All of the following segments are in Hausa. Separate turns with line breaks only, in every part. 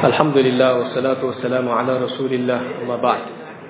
الحمد لله والصلاة والسلام على رسول الله أما بعد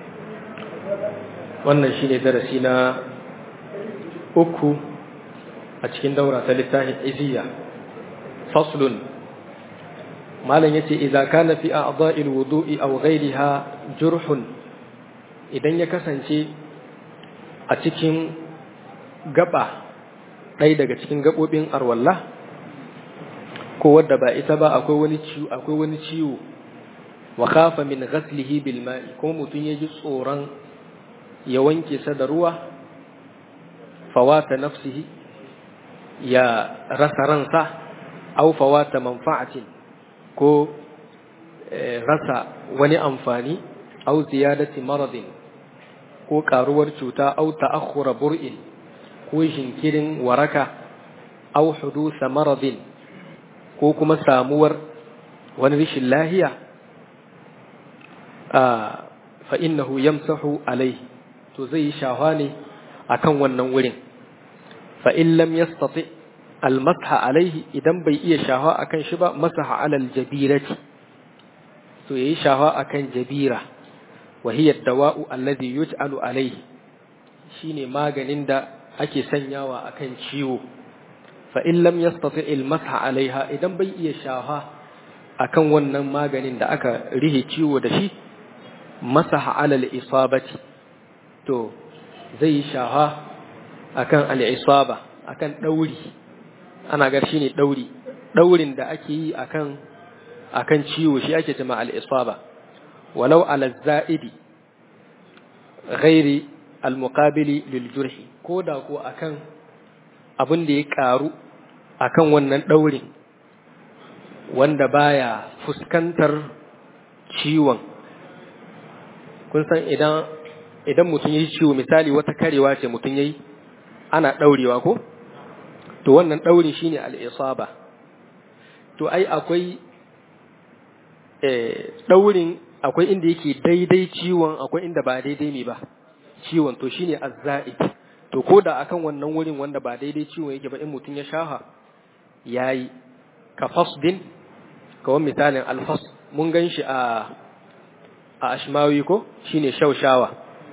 wannan shine darasi na uku a cikin daura ta littafin iziya faslun malam yace idza kana fi a'dha'il wudu'i aw ghayriha jurhun idan ya kasance a cikin gaba ɗaya daga cikin gabobin arwalla ko wadda ba ita ba akwai wani ciwo akwai wani ciwo wa khafa min ghaslihi bil ma'i ko mutun yaji tsoron ya wanke sa da ruwa fawata nafsihi ya rasa ransa au fawata manfa'atin ko rasa wani amfani au ziyadati maradin ko karuwar cuta au ta'akhkhura bur'in ko jinkirin waraka au hudusa maradin ko kuma samuwar wani rashin lahiya fa innahu yamsahu alaihi to zai yi shawa ne akan wannan wurin fa in lam yastati almasha alaihi idan bai iya shawa akan shi ba masaha alal jabirati to yayi shawa akan jabira wa hiya dawa'u alladhi yuj'alu alaihi shine maganin da ake sanyawa akan ciwo fa in lam yastati almasha alaiha idan bai iya shawa akan wannan maganin da aka rihe ciwo da shi masaha alal isabati to zai yi shaha akan al'isaba akan ɗauri ana gar shi ne ɗauri ɗaurin da ake yi akan akan ciwo shi ake cima al'isaba walau alazza'idi ghairi almuqabili lil jurhi ko da ko akan abin da ya ƙaru akan wannan ɗaurin wanda baya fuskantar ciwon kun san idan idan mutum ya yi ciwo misali wata karewa ce mutum ya yi ana ɗaurewa ko? To wannan ɗaurin shi ne al'isaba. To ai akwai ɗaurin akwai inda yake daidai ciwon akwai inda ba daidai ne ba ciwon to shi ne azza'i. To ko da akan wannan wurin wanda ba daidai ciwon yake ba in mutum ya shaha ya yi ka fasdin kawai misalin alfas mun gan shi a ashmawi ko shine shaushawa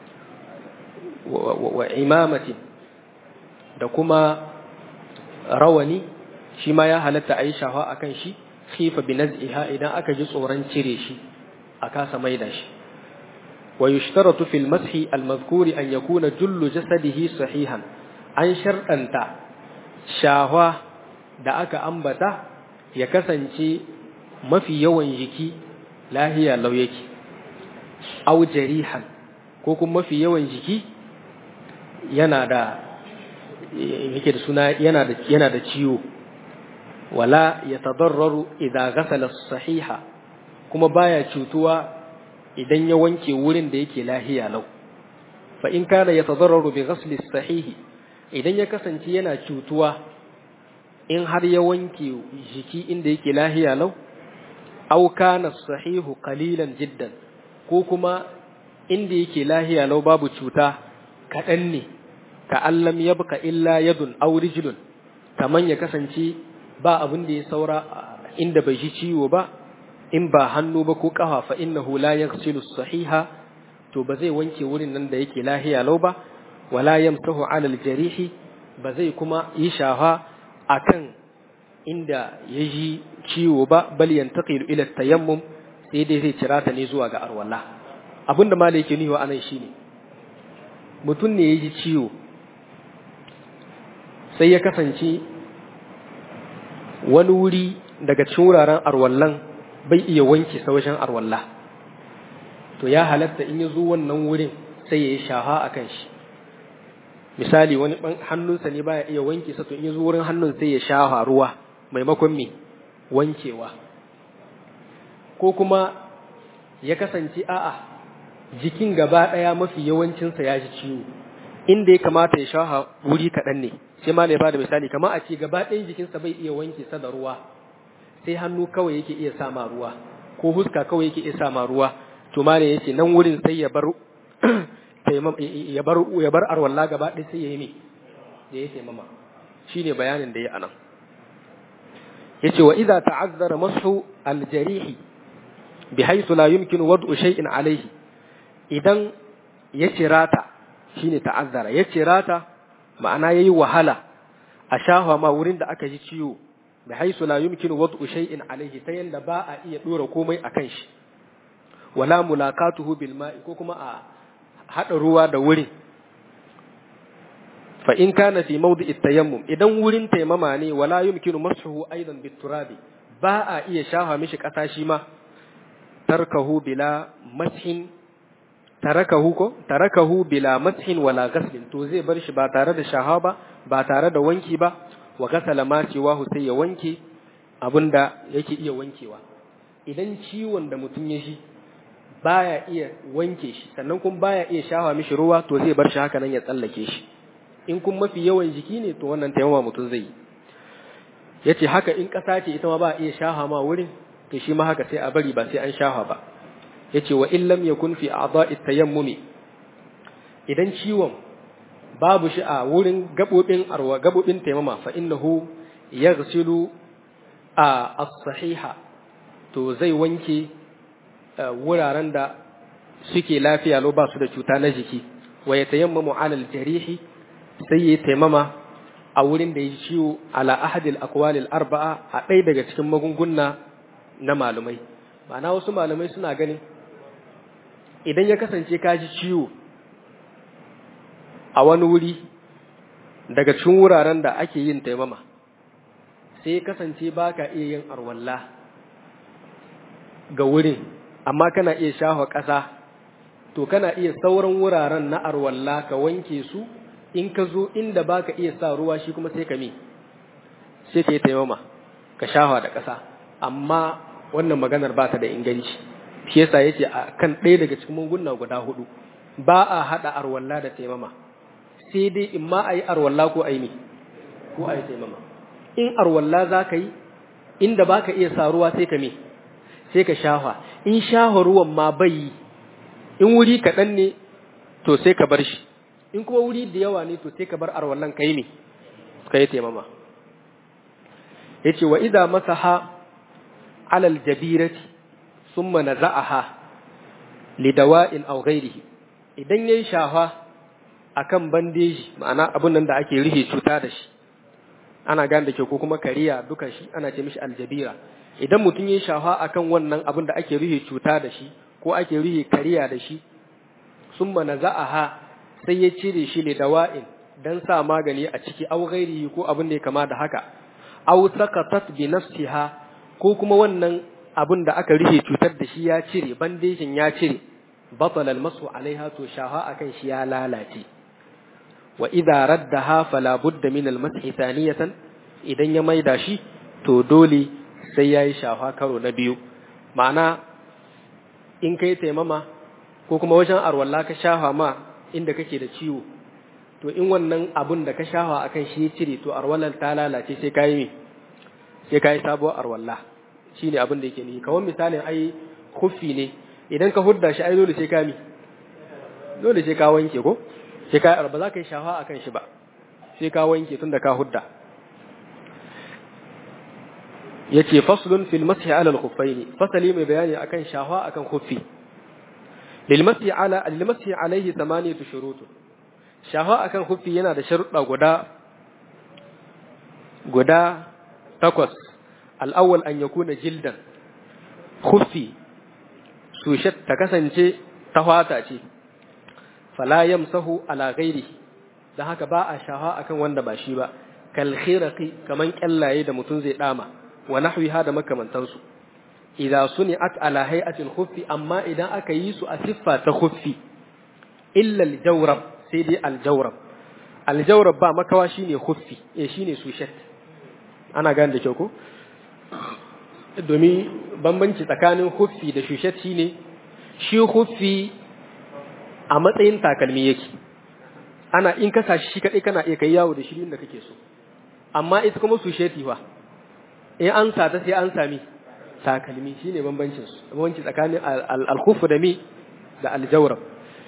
wa imamatin da kuma rawani shi ma ya halatta a yi shafa a kan shi khifa bi naz'iha idan aka ji tsoron cire shi a kasa maida shi wa yushtaratu fil mashi al mazkuri an yakuna jullu jasadihi sahihan an sharɗanta shawa da aka ambata ya kasance mafi yawan jiki lahiya lau yake au jarihan ko kuma mafi yawan jiki yana da yake da suna yana da yana da ciwo wala yatadarraru idza ghasala sahiha kuma baya cutuwa idan ya wanke wurin da yake lahiya lau fa in kana yatadarraru bi ghasli sahihi idan ya kasance yana cutuwa in har ya wanke jiki inda yake lahiya lau aw kana sahihu qalilan jiddan ko kuma inda yake lahiya lau babu cuta kaɗan ne ka allam ya buka illa yadun aw rijlun kaman ya kasance ba abin da ya saura inda bai ji ciwo ba in ba hannu ba ko kafa fa innahu la yaghsilu sahiha to ba zai wanke wurin nan da yake lahiya lau ba wala yamsahu ala aljarihi ba zai kuma yi shafa akan inda ya ji ciwo ba bal yantaqilu ila tayammum sai dai zai cira ta ne zuwa ga arwala abinda malai yake niwa anan shine mutum ne ya ji ciwo sai ya kasance wani wuri daga cikin wuraren arwallan bai iya wanke sa wajen arwalla to ya halatta in ya zo wannan wurin sai ya yi shaha a kan shi misali wani hannunsa ne baya iya wanke sa to in ya zo wurin hannun sai ya shaha ruwa maimakon me wankewa ko kuma ya kasance a'a jikin gaba ɗaya mafi yawancinsa ya ji ciwo inda ya kamata ya shaha wuri kaɗan ne sai ma ya bada misali kamar a ce gaba ɗayan jikinsa bai iya wanke sa da ruwa sai hannu kawai yake iya sama ruwa ko huska kawai yake iya sama ruwa to ma ne yace nan wurin sai ya bar ya bar ya bar arwalla gaba ɗaya sai ya yi me da ya taimama shine bayanin da ya anan yace wa idza ta'azzara masu aljarihi bi haythu la yumkinu wad'u shay'in alayhi idan ya cirata shine ta'azzara ya cirata ma'ana yayi wahala a shafa ma wurin da aka ji ciwo bi haythu la yumkinu wad'u shay'in alayhi ta yanda ba a iya dora komai akan shi wala mulaqatuhu bil ma'i ko kuma a hada ruwa da wurin fa in kana fi mawdi'i tayammum idan wurin taimama ne wala yumkinu mashuhu aidan bit turabi ba a iya shafa mishi kasa shi ma tarkahu bila mashin tarakahu ko tarakahu bila mashin wala ghaslin to zai bar shi ba tare da shaha ba ba tare da wanki ba wa gasala ma cewa sai ya wanke abinda yake iya wankewa idan ciwon da mutum ya shi baya iya wanke shi sannan kuma baya iya shafa mishi ruwa to zai bar shi haka nan ya tsallake shi in kun mafi yawan jiki ne to wannan taimama mutum zai yi yace haka in ƙasa ce ita ma ba iya shafa ma wurin to shi ma haka sai a bari ba sai an shafa ba yace wa in lam yakun fi a'dha'i tayammumi idan ciwon babu shi a wurin gabobin arwa gabobin taimama fa innahu yaghsilu a as-sahiha to zai wanke wuraren da suke lafiya lo ba su da cuta na jiki wa yatayammamu 'ala al-jarihi sai ya taimama a wurin da ya ciwo ala ahadil aqwalil arba'a a ɗaya daga cikin magunguna na malumai ma'ana wasu malumai suna ganin idan ya kasance ka ji ciwo a wani wuri daga cikin wuraren da ake yin taimama sai ya kasance ba ka iya yin arwalla ga wurin amma kana iya shafa ƙasa to kana iya sauran wuraren na arwalla ka wanke su in ka zo inda baka iya sa ruwa shi kuma sai ka mi sai ka yi taimama ka shafa da ƙasa amma wannan maganar ba ta da inganci shi yasa yace a kan ɗaya daga cikin munguna guda hudu ba a haɗa arwalla da taimama sai dai in ma a yi arwalla ko a yi mi ko a yi taimama in arwalla za ka yi inda baka iya sa ruwa sai ka mi sai ka shafa in shafa ruwan ma bai yi in wuri kaɗan ne to sai ka bar shi in kuma wuri da yawa ne to sai ka bar arwallan kai ne ka yi taimama ya ce wa iza masaha alal jabirati sun mana za'aha lidawa'in au ghairihi idan ya yi shafa a kan bandeji ma'ana abin nan da ake rufe cuta da shi ana gane da ke ko kuma kariya duka shi ana ce mishi aljabira idan mutum ya yi shafa a kan wannan abin da ake rufe cuta da shi ko ake rufe kariya da shi sun mana za'aha sai ya cire shi ne da wa'in don sa magani a ciki au ghairihi ko abin da ya kama da haka au saqatat bi nafsiha ko kuma wannan abin da aka rufe cutar da shi ya cire bandejin ya cire batala almasu alaiha to shaha akan shi ya lalace wa idza raddaha fala budda min almashi thaniyatan idan ya maida shi to dole sai yayi shafa karo na biyu ma'ana in kai taimama ko kuma wajen arwalla ka shafa ma inda kake da ciwo to in wannan abun da ka shafa akan shi ya cire to arwallar ta lalace sai kai mi sai kai sabuwar arwalla shine abin da yake ni kawai misalin ai khuffi ne idan ka hudda shi ai dole sai ka mi dole sai ka wanke ko sai ka ba za ka yi shafa akan shi ba sai ka wanke tunda ka hudda yace faslun fil mashi ala al khuffaini fasali mai bayani akan shafa akan khuffi lil mashi ala lil mashi alaihi thamaniyatu shurut shafa akan khuffi yana da sharuɗa guda guda takwas al awwal an yakuna jildan khuffi sushat ta kasance ta fata ce fala yamsahu ala ghairi dan haka ba a shafa akan wanda ba shi ba kal khiraqi kaman kyallaye da mutum zai dama wa nahwiha da makamantansu idza suni'at ala hay'atil khuffi amma idan aka yi su a siffa ta khuffi illa al-jawrab sai dai al-jawrab al-jawrab ba makawa shine khuffi eh shine sushat ana gane da kyau ko domin bambanci tsakanin khuffi da sushat shine shi khuffi a matsayin takalmi yake ana in ka sashi shi kadai kana iya kai yawo da shi inda kake so amma ita kuma susheti fa in an sata sai an sami takalmi shine bambancin su bambanci tsakanin al-khuf da mi da al-jawrab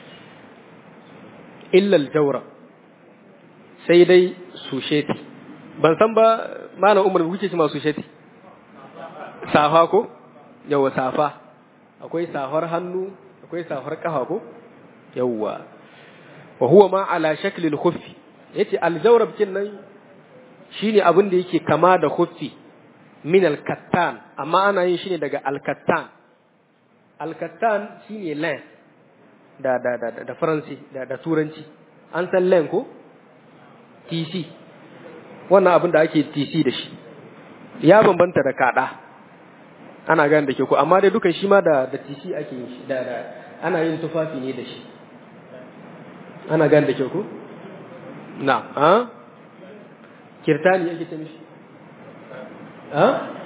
illa al-jawrab sai dai susheti ban san ba malam umar kuke ce ma susheti safa ko yawa safa akwai safar hannu akwai safar kafa ko yawwa wa huwa ma ala shaklil khuffi yace aljawrab kin nan shine abin da yake kama da khuffi min alkattan amma ana yin shi ne daga alkattan alkattan shine len da da da da faransi da da turanci an san len ko tc wannan abin da ake tc da shi ya bambanta da kada ana gane da ke ko amma dai dukan shi ma da da tc ake yin shi da da ana yin tufafi ne da shi ana gane da ke ko na a kirtani yake ta mishi a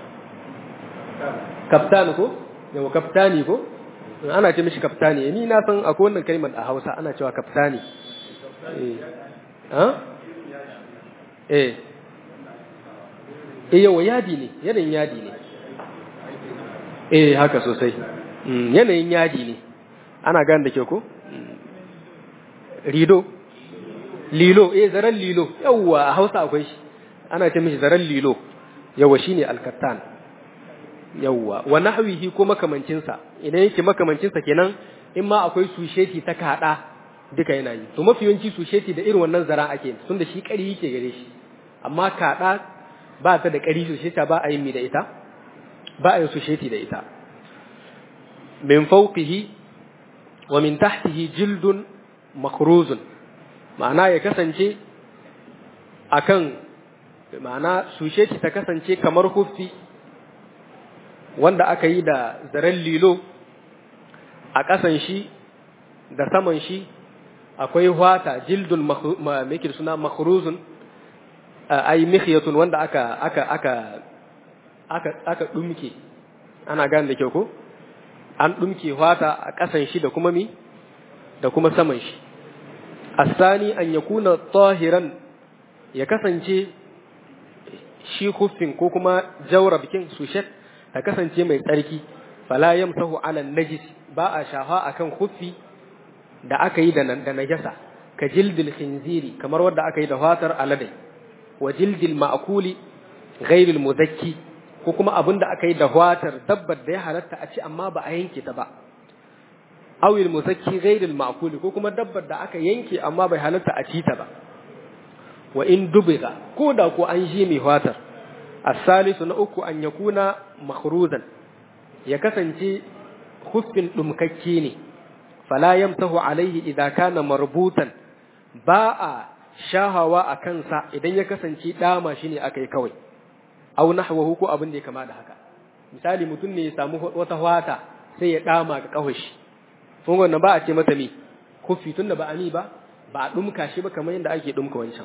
kaftani ko yawa kaftani ko ana ce mishi kaftani ni na san akwai wannan kalmar a Hausa ana cewa kaftani eh ha eh eh yawa yadi ne yanayin yadi ne eh haka sosai yanayin yadi ne ana gane da ke ko rido lilo eh zaren lilo yawa a Hausa akwai shi ana ce mishi zaren lilo yawa shine alkattan yawa wa nahwihi ko makamancin sa idan yake makamancin sa kenan in ma akwai susheti ta kada duka yana yi to mafi yawanci susheti da irin wannan zara ake tun da shi kari yake gare shi amma kada ba ta da kari susheta ba a yin mi da ita ba a yin susheti da ita min fawqihi wa min tahtihi jildun makhruzun ma'ana ya kasance akan ma'ana susheti ta kasance kamar huffi wanda aka yi da zaren lilo a ƙasan shi da saman shi akwai hwata jildun mekir suna makhruzun ai mikhiyatun wanda aka aka aka aka aka dumke ana gane da kyau ko an dumke hwata a ƙasan shi da kuma mi da kuma saman shi asani an yakuna tahiran ya kasance shi huffin ko kuma jawra bikin sushet ta kasance mai tsarki fala yamsahu ala najis ba a shafa akan huffi da aka yi da da najasa ka jildil khinziri kamar wanda aka yi da fatar alade wa jildil ma'kuli ghairil mudakki ko kuma abin da aka yi da fatar dabbar da ya halatta a ci amma ba a yanke ta ba awil muzakki ghairil ma'kuli ko kuma dabbar da aka yanke amma bai halatta a ci ta ba wa in dubiga ko da ko an ji mai fatar asalisu na uku an yakuna makhruzan ya kasance huffin dumkakke ne fala yamtahu alaihi idza kana marbutan ba a shahawa a kansa idan ya kasance dama shi ne akai kawai aw nahwahu ko abin da ya kama da haka misali mutum ne ya samu wata wata sai ya dama ga kawashi kun wannan ba a ce mata me huffi tunda ba ani ba ba a dumka shi ba kamar yadda ake dumka wancan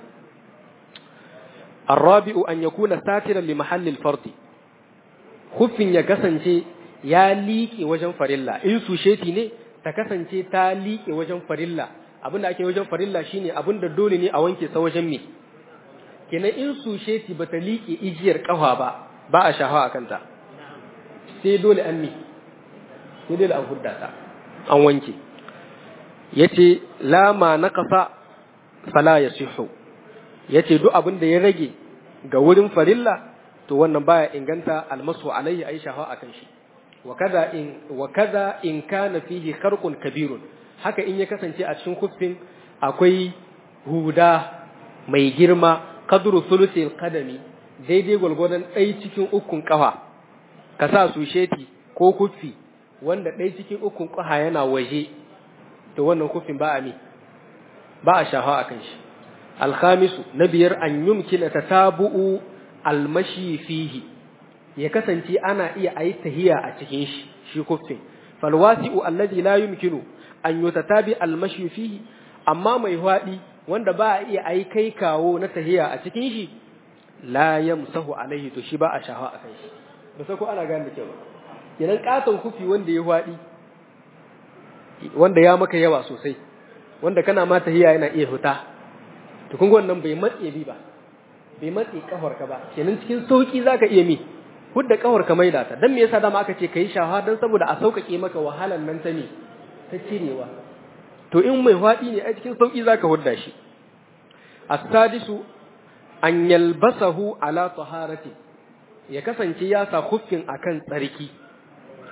الرابع أن يكون ساترا لمحل الفرض خفin ya kasance ya liƙe wajen farilla in susheti ne ta kasance ta liƙe wajen farilla abinda ake wajen farilla shine abinda dole ne a wanke sa wajen me kenan in susheti bata liƙe ijiyar kafa ba ba a shafa a kanta sai dole an mi sai dole an hudda ta an wanke yace la ma naqasa fala yasihu yace duk abin da ya rage ga wurin farilla to wannan baya inganta almasu alaihi ayi shafa akan shi wa kaza in wa kaza in kana fihi kharqun kabirun haka in ya kasance a cikin kuffin akwai huda mai girma qadru thuluthil qadami daidai gwargwadon ɗai cikin ukun kafa ka sa su sheti ko kuffi wanda ɗai cikin ukun kafa yana waje to wannan kuffin ba a mi ba a shafa akan shi alkhamisu na biyar an yumkina tatabu'u almashi fihi ya kasance ana iya ayi tahiya a cikin shi shi kuffin falwasi'u alladhi la yumkinu an yutatabi almashi fihi amma mai hwadi wanda ba a iya ayi kai kawo na tahiya a cikin shi la yamsahu alaihi to shi ba a shafa akan shi ba sai ko ana gane da kyau kenan katon kufi wanda ya hwadi wanda ya maka yawa sosai wanda kana ma tahiya yana iya huta to kun wannan bai matse bi ba bai matse kafarka ba kenan cikin sauki zaka iya mi hudda kafarka maida ta dan me yasa dama aka ce kai shaha dan saboda a saukake maka wahalan nan ta ne ta cirewa to in mai fadi ne a cikin sauki zaka hudda shi as-sadisu an yalbasahu ala taharati ya kasance ya sa khuffin akan tsarki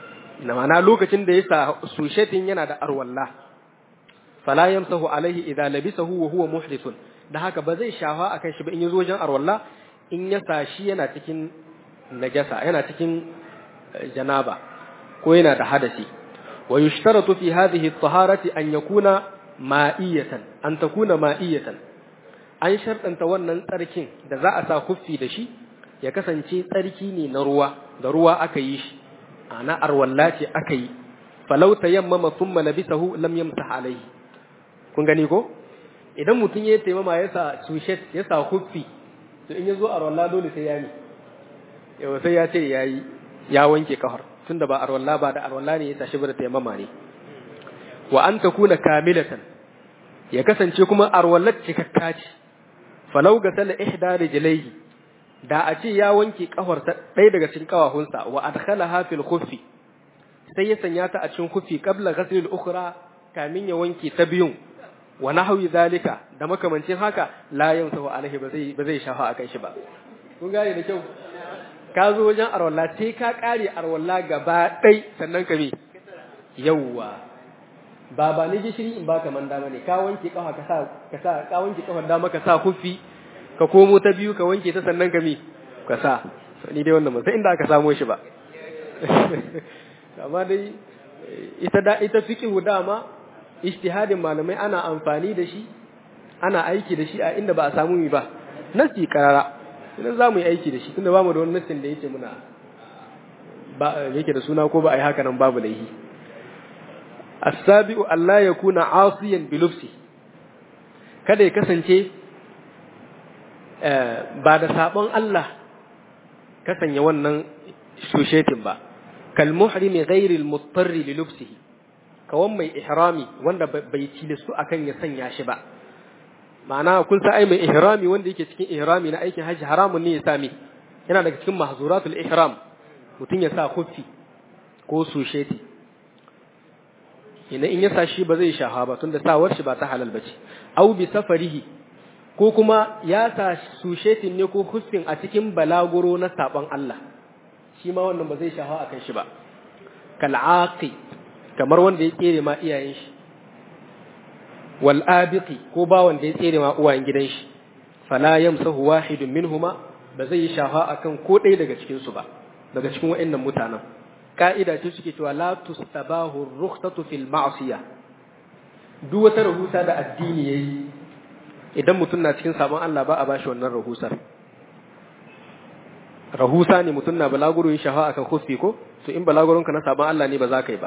na mana lokacin da ya sa sushetin yana da arwalla fala yamsahu alaihi idza labisahu wa huwa muhdithun da haka ba zai shafa akan shi ba in yazo wajen arwalla in ya sa shi yana cikin najasa yana cikin janaba ko yana da hadasi wa yushtaratu fi hadhihi at-taharati an yakuna ma'iyatan an takuna ma'iyatan an sharɗanta wannan tsarkin da za a sa kuffi da shi ya kasance tsarki ne na ruwa da ruwa aka yi shi ana arwalla ce aka yi falau tayammama thumma labisahu lam yamsah alayhi kun gani ko idan mutum ya taimama ya sa sushet ya sa kuffi to in ya zo arwalla dole sai ya ni yau sai ya ce yayi ya wanke kafar tunda ba arwalla ba da arwalla ne ya tashi ba da taimama ne wa an takuna kamilatan ya kasance kuma arwallat cikakka ce falau ga sala ihda rijlaihi da a ce ya wanke kafarsa ɗaya daga cikin kawahunsa wa adkhalaha fil khuffi sai ya sanya ta a cikin khuffi qabla ghasl al ukhra kamin ya wanke ta biyun wa nahwi zalika da makamancin haka la yamsahu alaihi ba zai ba zai shafa akan shi ba kun gane da kyau ka zo wajen arwalla sai ka kare arwalla gaba ɗai sannan ka me yawwa ba ba ni gishiri in baka man dama ne ka wanke kafa ka sa ka sa ka wanke kafar dama ka sa kufi ka komo ta biyu ka wanke ta sannan ka mi ka sa ni dai wannan ba sai inda aka samo shi ba amma dai ita da ita fiqhu dama ijtihadin malamai ana amfani da shi ana aiki da shi a inda ba a samu mi ba nasi karara idan za mu yi aiki da shi tunda ba mu da wani nasin da yake muna ba yake da suna ko ba a yi haka nan babu laihi as-sabi'u alla yakuna asiyan bi lufsi kada ya kasance ba da sabon Allah kasanya wannan shushetin ba kal muhrimi ghairi al-muttarri li lufsihi kawan mai ihrami wanda bai tilastu akan ya sanya shi ba ma'ana kun sa ai mai ihrami wanda yake cikin ihrami na aikin haji haramun ne ya sami yana daga cikin mahzuratul ihram mutum ya sa khuffi ko susheti ina in ya sa shi ba zai shaha ba tunda sawar shi ba ta halal bace au bi safarihi ko kuma ya sa sushetin ne ko huffin a cikin balaguro na saban Allah shi ma wannan ba zai shaha akan shi ba kal'aqi kamar wanda ya tsere ma iyayen shi wal abiqi ko ba wanda ya tsere ma uwayen gidan shi fala yamsahu wahidun minhuma ba zai shaha akan ko ɗaya daga cikin su ba daga cikin waɗannan mutanen ka'ida ce suke cewa la tustabahu rukhsatu fil ma'siyah duk wata rahusa da addini yayi idan mutum na cikin sabon Allah ba a bashi wannan rahusar rahusa ne mutum na balaguro yin shafa akan khuffi ko to in balaguronka na sabon Allah ne ba za ka yi ba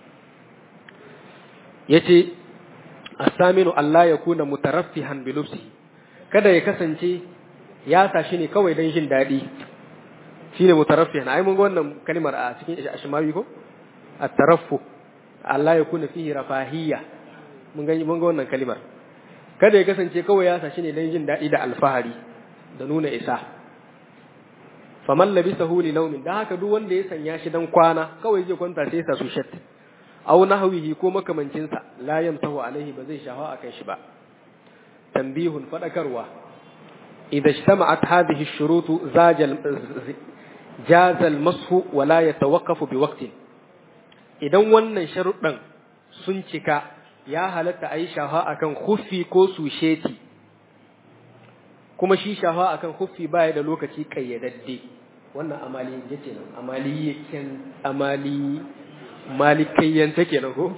yace as-saminu Allah ya kuna mutaraffihan bi lubsihi kada ya kasance ya sa shi ne kawai don jin daɗi shine mutaraffihan ai mun ga wannan kalmar a cikin ashmawi ko at-taraffu Allah ya kuna fihi rafahiyya mun ga mun ga wannan kalmar kada ya kasance kawai ya sashi ne don jin daɗi da alfahari da nuna isa faman labisahu li naumin dan haka duk wanda ya sanya shi dan kwana kawai zai kwanta sai ya sa su shat aw nahwihi ko makamancin sa la yamtahu alaihi ba zai shafa akan shi ba tanbihun fadakarwa idza ijtama'at hadhihi ash-shurut zajal jaza al-mashu wa la yatawaqqafu bi waqtin idan wannan sharuɗan sun cika ya halatta a yi shafa a kan huffi ko susheti kuma shi shafa a kan huffi baya da lokaci ƙayyadadde wannan amali ya ce nan amali yakin amali malikayyan take nan ko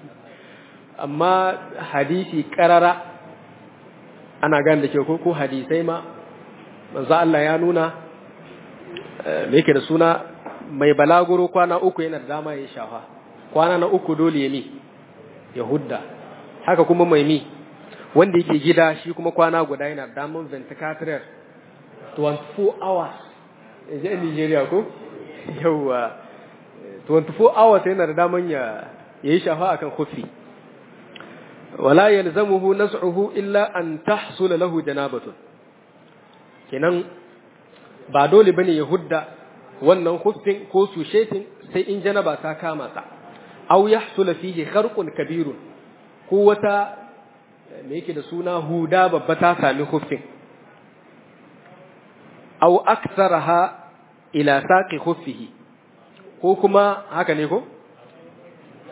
amma hadisi ƙarara ana gane da ke ko ko hadisai ma manzo Allah ya nuna me yake da suna mai balaguro kwana uku yana da dama ya shafa kwana na uku dole ya mi Yahudda haka kuma mai mi wanda yake gida shi kuma kwana guda yana damun ventilator 24 hours in ji Nigeria ko yawa 24 hours yana da daman ya yi shafa akan kufi wala yalzamuhu nas'uhu illa an tahsul lahu janabatun kenan ba dole bane Yahudda wannan kufin ko sushetin sai in janaba ta kama sa aw yahsul fihi kharqun kabirun ko wata me yake da suna huda babba ta sami huffin aw aktharaha ila saqi khuffihi ko kuma haka ne ko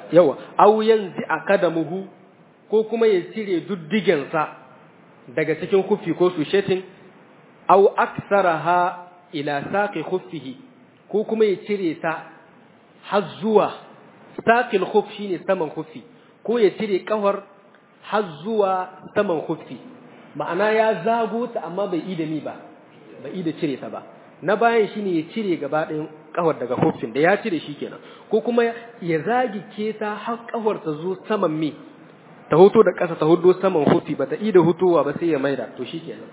yawa aw yanzi akadamuhu ko kuma ya cire duddigensa daga cikin kufi ko sushetin aw aksaraha ila saqi khuffihi ko kuma ya cire ta har zuwa saqil khuff shine saman khuffi ko ya cire kafar har zuwa saman khuffi ma'ana ya zago ta amma bai ida ni ba bai ida cire ta ba na bayan shine ya cire gaba ɗayan kafar daga khuffin da ya cire shi kenan ko kuma ya zagi keta har kafar ta zo saman me ta hoto da ƙasa ta hudo saman khuffi ba ta ida hutowa ba sai ya maida to shi kenan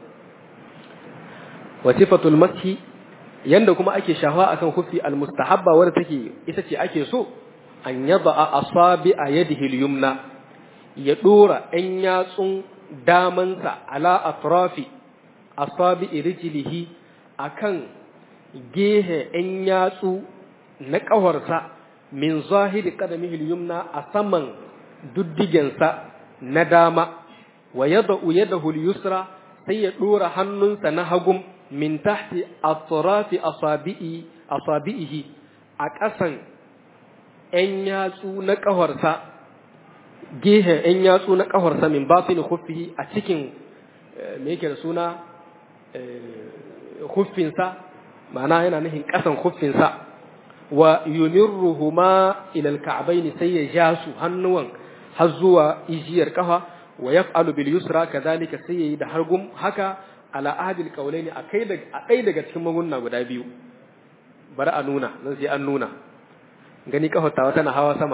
wa sifatul mashi yanda kuma ake shafa akan khuffi almustahabba wanda take ita ce ake so an yada asabi a yadihi al-yumna ya dora ɗan yatsun damansa ala atrafi asabi rijlihi akan gehe ɗan yatsu na ƙawarsa min zahiri qadamihi al-yumna a saman duddigensa na dama wa yada'u yadahu al-yusra sai ya dora hannunsa na hagum min tahti atrafi asabi'i asabi'ihi a ƙasan ‘yan yatsu na ƙafarsa, gehen ‘yan yatsu na ƙafarsa min batin huffihi a cikin me yake da suna huffinsa, ma'ana yana nufin ƙasan huffinsa, wa yumirruhuma ilal ka'abaini sai ya ja su hannuwan har zuwa ijiyar ƙafa wa yaf'alu bil yusra kadhalika sai yayi da hargum haka ala ahadil qawlaini a kai a ɗaya daga cikin magunna guda biyu bari a nuna nan sai an nuna gani kafartawa tana hawa sama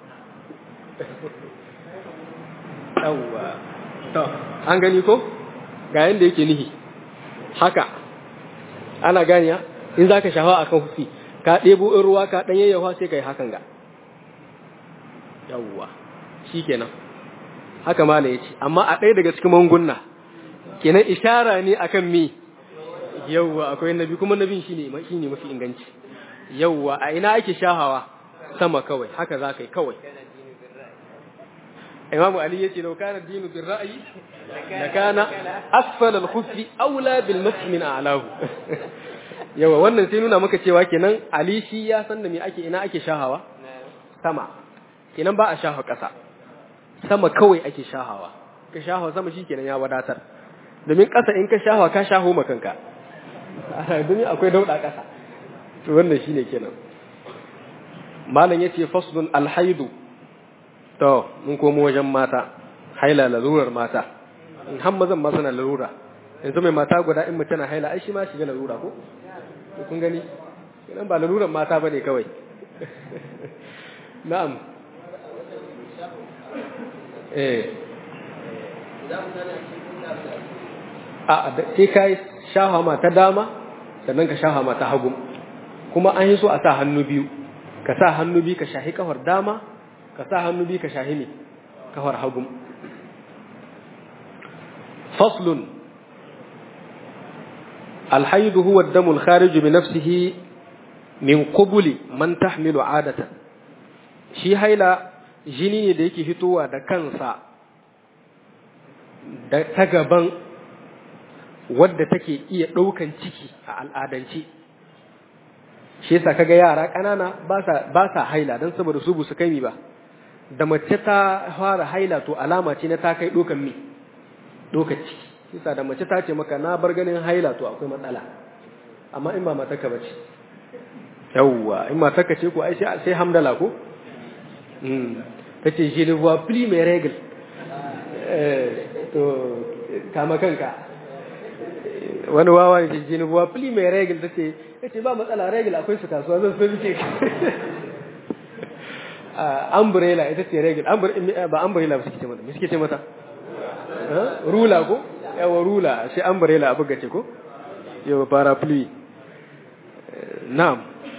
yawwa to an gani ko ga yanda yake nihi haka ana ganiya in zaka shafa akan hufi ka ɗebo in ruwa ka ɗan yayyafa sai kai hakan ga yawwa shikenan haka mala yace amma a ɗaya daga cikin mangunna kenan ishara ne akan me yawwa akwai nabi kuma nabin shine shine mafi inganci yawwa a ina ake shahawa sama kawai haka za ka yi kawai imamu ali yace law kana dinu bil ra'yi la kana asfala al khuffi aula bil mashi min a'lahu yawa wannan sai nuna maka cewa kenan ali shi ya san da me ake ina ake shahawa sama kenan ba a shaha ƙasa sama kawai ake shahawa ka shahawa sama shikenan ya wadatar domin ƙasa in ka shahawa ka shaho makanka domin akwai dauda ƙasa to wannan shine kenan malam yace faslun alhaidu to mun komo wajen mata haila lalurar mata in har mazan ma suna lalura yanzu mai mata guda in mutum na haila ai shi ma shiga lalura ko kun gani idan ba lalurar mata bane kawai na'am eh a sai kai shafa ma ta dama sannan ka shafa ma ta hagu kuma an yi so a sa hannu biyu ka sa hannu biyu ka shahi kafar dama ka sa hannu biyu ka shahi ne kafar hagu faslun alhaidu huwa ad-damu al-kharij bi nafsihi min qubuli man tahmilu adatan shi haila jini ne da yake fitowa da kansa da ta gaban wadda take iya ɗaukan ciki a al'adance shi yasa kaga yara ƙanana ba sa haila don saboda su su kai mi ba da mace ta fara haila to alama ce na ta kai ɗaukan mi ɗaukan ciki yasa da mace ta ce maka na bar ganin haila to akwai matsala amma in ba mataka ba ce yawwa in mataka ce ko ai sai hamdala ko ta ce je ne vois plus mes règles to kama kanka wani wawa ne je ne vois plus mes règles ta ce ya ce ba matsala regal akwai su kasuwa zan so ce umbrella ita ce regal ba umbrella ba suke ce mata me suke ce mata rula ko yawa rula shi umbrella abu gace ko yawa parapluie na'am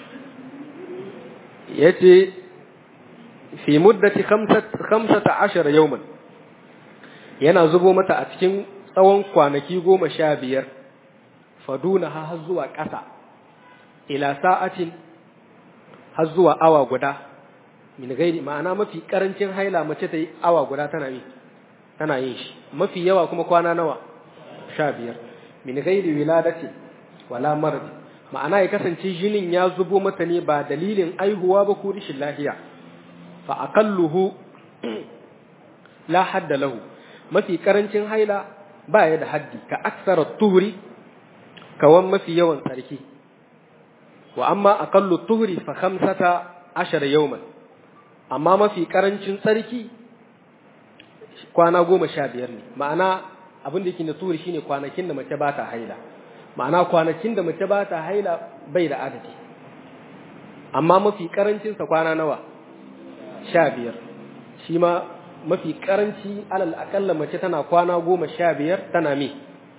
yace fi muddati 15 yawman yana zubo mata a cikin tsawon kwanaki goma sha biyar faduna har zuwa ƙasa ila sa'atin har zuwa awa guda min gairi ma'ana mafi karancin haila mace ta yi awa guda tana yi tana yin shi mafi yawa kuma kwana nawa sha biyar min gairi wiladati wala maradi ma'ana ya kasance jinin ya zubo mata ne ba dalilin aihuwa ba ko rishin lafiya fa aqalluhu la hadda lahu mafi karancin haila ba ya da haddi ka aksara tuhuri kawan mafi yawan tsarki wa amma aqallu tuhuri fa khamsata ashara yawman amma mafi karancin tsarki kwana goma sha biyar ne ma'ana abin da yake na tuhuri shine kwanakin da mace ba ta haila ma'ana kwanakin da mace ba ta haila bai da adadi amma mafi karancinsa kwana nawa sha biyar shi ma mafi karanci alal akalla mace tana kwana goma sha biyar tana mi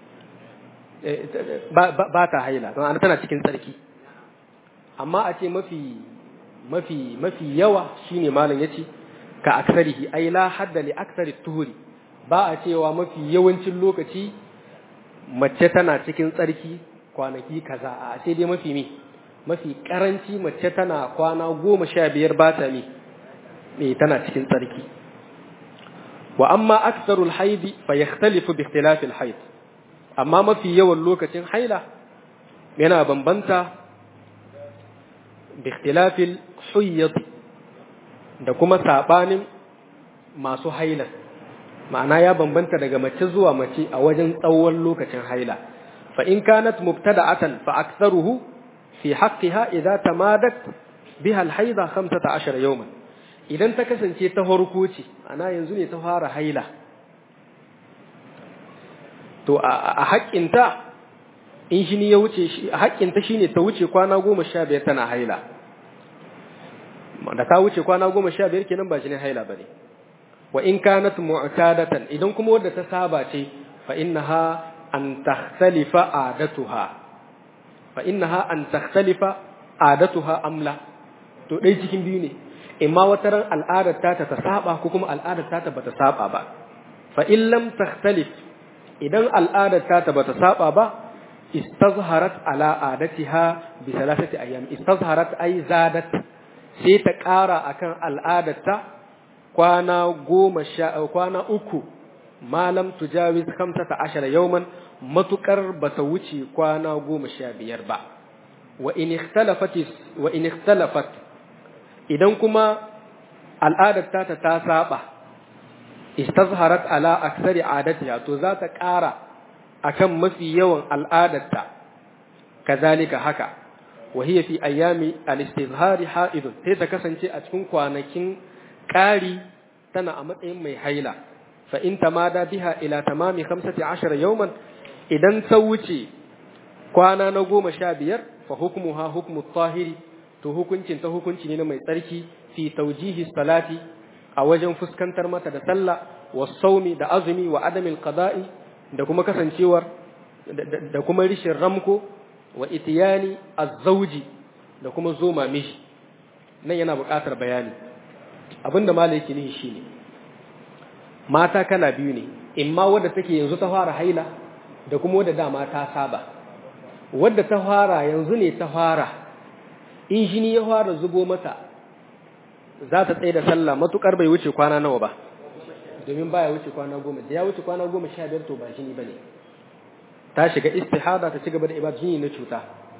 ba ta haila don ana tana cikin tsarki amma a ce mafi mafi mafi yawa shine malam yace ka aksarihi ai la hadda li aksari tuhuri ba a cewa mafi yawancin lokaci mace tana cikin tsarki kwanaki kaza a sai dai mafi mi mafi karanci mace tana kwana goma sha biyar ba ta mi me tana cikin tsarki wa amma aksarul haidi fa yakhtalifu bi ikhtilafil haid amma mafi yawan lokacin haila yana bambanta bi ikhtilafil huyyad da kuma sabanin masu haila ma'ana ya bambanta daga mace zuwa mace a wajen tsawon lokacin haila fa in kanat mubtada'atan fa aktharuhu fi haqqiha idza tamadat biha al-haida 15 yawman idan ta kasance ta farko ce ana yanzu ne ta fara haila to a haƙƙinta in shi ne ya wuce shi a haƙƙinta shine ta wuce kwana goma sha biyar tana haila da ta wuce kwana goma sha biyar kenan ba shi ne haila bane wa in kanat mu'tadatan idan kuma wadda ta saba ce fa innaha an takhtalifa adatuha fa innaha an takhtalifa adatuha amla to dai cikin biyu ne imma wata ran al'adar ta ta saba ko kuma al'adar ta ta bata saba ba fa in lam takhtalif idan al'adar ta ta bata saba ba istazharat ala adatiha bi thalathati ayyam istazharat ay zadat sai ta ƙara akan al'adarta kwana goma sha kwana uku malam tujawiz khamsata ashara yawman matukar bata wuce kwana goma sha biyar ba wa in ikhtalafat wa in ikhtalafat idan kuma al'adar ta ta saba istazharat ala aksari adatiha to za ta ƙara akan mafi yawan al'adarta kazalika haka wa hiya fi ayami al-istizhari ha'idun sai ta kasance a cikin kwanakin ƙari tana a matsayin mai haila fa in tamada biha ila tamami 15 yawman idan ta wuce kwana na goma sha biyar fa hukmuha hukmu tahiri to hukuncin ta hukunci ne na mai tsarki fi taujihi salati a wajen fuskantar mata da sallah wa saumi da azumi wa adamil qada'i da kuma kasancewar da kuma rishin ramko wa itiyani az-zawji da kuma zoma mishi nan yana buƙatar bayani abinda malai yake nihi shine mata kala biyu ne imma wadda take yanzu ta fara haila da kuma wadda dama ta saba wadda ta fara yanzu ne ta fara in jini ya fara zubo mata za ta tsaye da sallah matukar bai wuce kwana nawa ba domin baya wuce kwana goma da ya wuce kwana goma sha biyar to ba jini bane ta shiga istihada ta ci gaba da ibada jini na cuta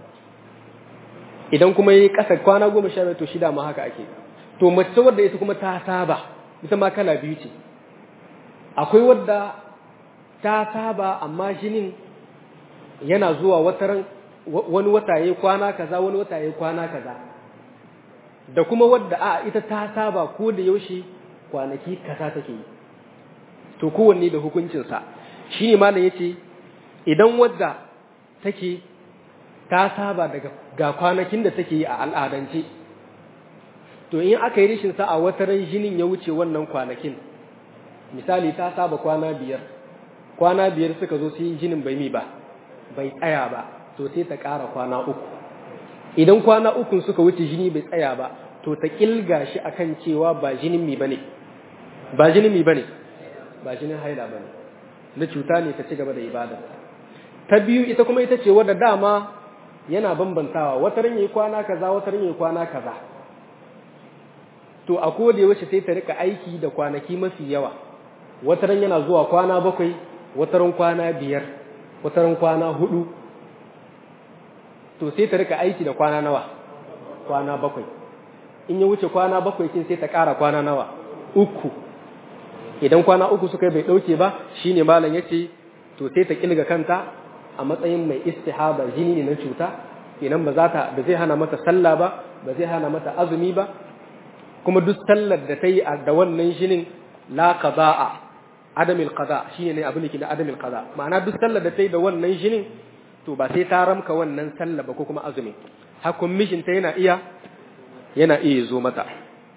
idan kuma yi kasa kwana goma sha biyar to shida ma haka ake to mace wadda ita kuma ta saba ita ma kala biyu ce akwai wadda ta saba amma jinin yana zuwa wataran wani wata yayi kwana kaza wani wata yayi kwana kaza da kuma wadda a ita ta saba ko da yaushe kwanaki kaza take yi to kowanne da hukuncinsa shi ne malam ya ce idan wadda take ta saba daga ga kwanakin da take yi a al'adance to in aka yi rishin sa a wataran jinin ya wuce wannan kwanakin misali ta saba kwana biyar kwana biyar suka zo sai jinin bai mi ba bai tsaya ba to sai ta ƙara kwana uku idan kwana ukun suka wuce jini bai tsaya ba to ta kilga shi akan cewa ba jinin mi bane ba jinin mi bane ba jinin haila bane na cuta ne ta ci gaba da ibada ta biyu ita kuma ita ce wadda dama yana bambantawa wata ran yayi kwana kaza wata ran yayi kwana kaza to a koda yaushe sai ta rika aiki da kwanaki mafi yawa wata ran yana zuwa kwana bakwai wata ran kwana biyar wata ran kwana hudu to sai ta rika aiki da kwana nawa kwana bakwai in ya wuce kwana bakwai kin sai ta ƙara kwana nawa uku idan kwana uku suka bai ɗauke ba shine malam ya ce to sai ta kilga kanta a matsayin mai istihaba jini ne na cuta idan ba za ta ba zai hana mata sallah ba ba zai hana mata azumi ba kuma duk sallar da ta yi da wannan jinin la qada'a adamil qada shine ne abin da ke da adamil qada ma'ana duk sallar da ta yi da wannan jinin to ba sai ta ramka wannan sallah ba ko kuma azumi hakun mishinta yana iya yana iya zo mata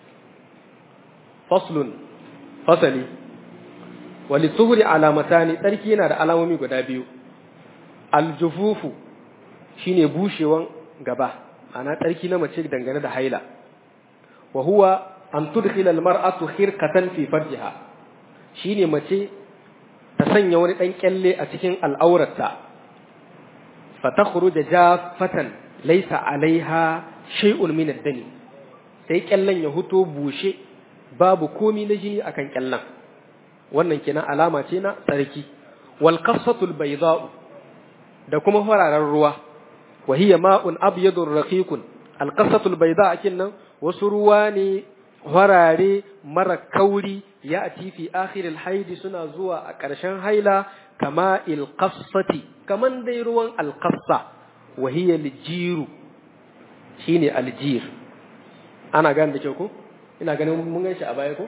faslun fasali wali tuhuri alamatani tsarki yana da alamomi guda biyu aljufufu shine bushewan gaba ana tsarki na mace dangane da haila wa huwa an tudkhila almar'atu khirqatan fi farjiha shine mace ta sanya wani dan kyalle a cikin al'aurarta fatakhruja jaffatan laysa alaiha shay'un min ad-dami sai kyallen ya huto bushe babu komi na jini akan kyallen wannan kenan alama ce na tsarki wal qassatul bayda'u da kuma fararen ruwa wa hiya ma'un abyadur raqiqun al qassatul bayda kinnan wasu ruwa ne farare mara kauri ya ati fi akhiril haidi suna zuwa a ƙarshen haila kama il qassati kaman dai ruwan al qassa wa hiya al jiru shine al jir ana gane da kyau ko ina ganin mun gan shi a baya ko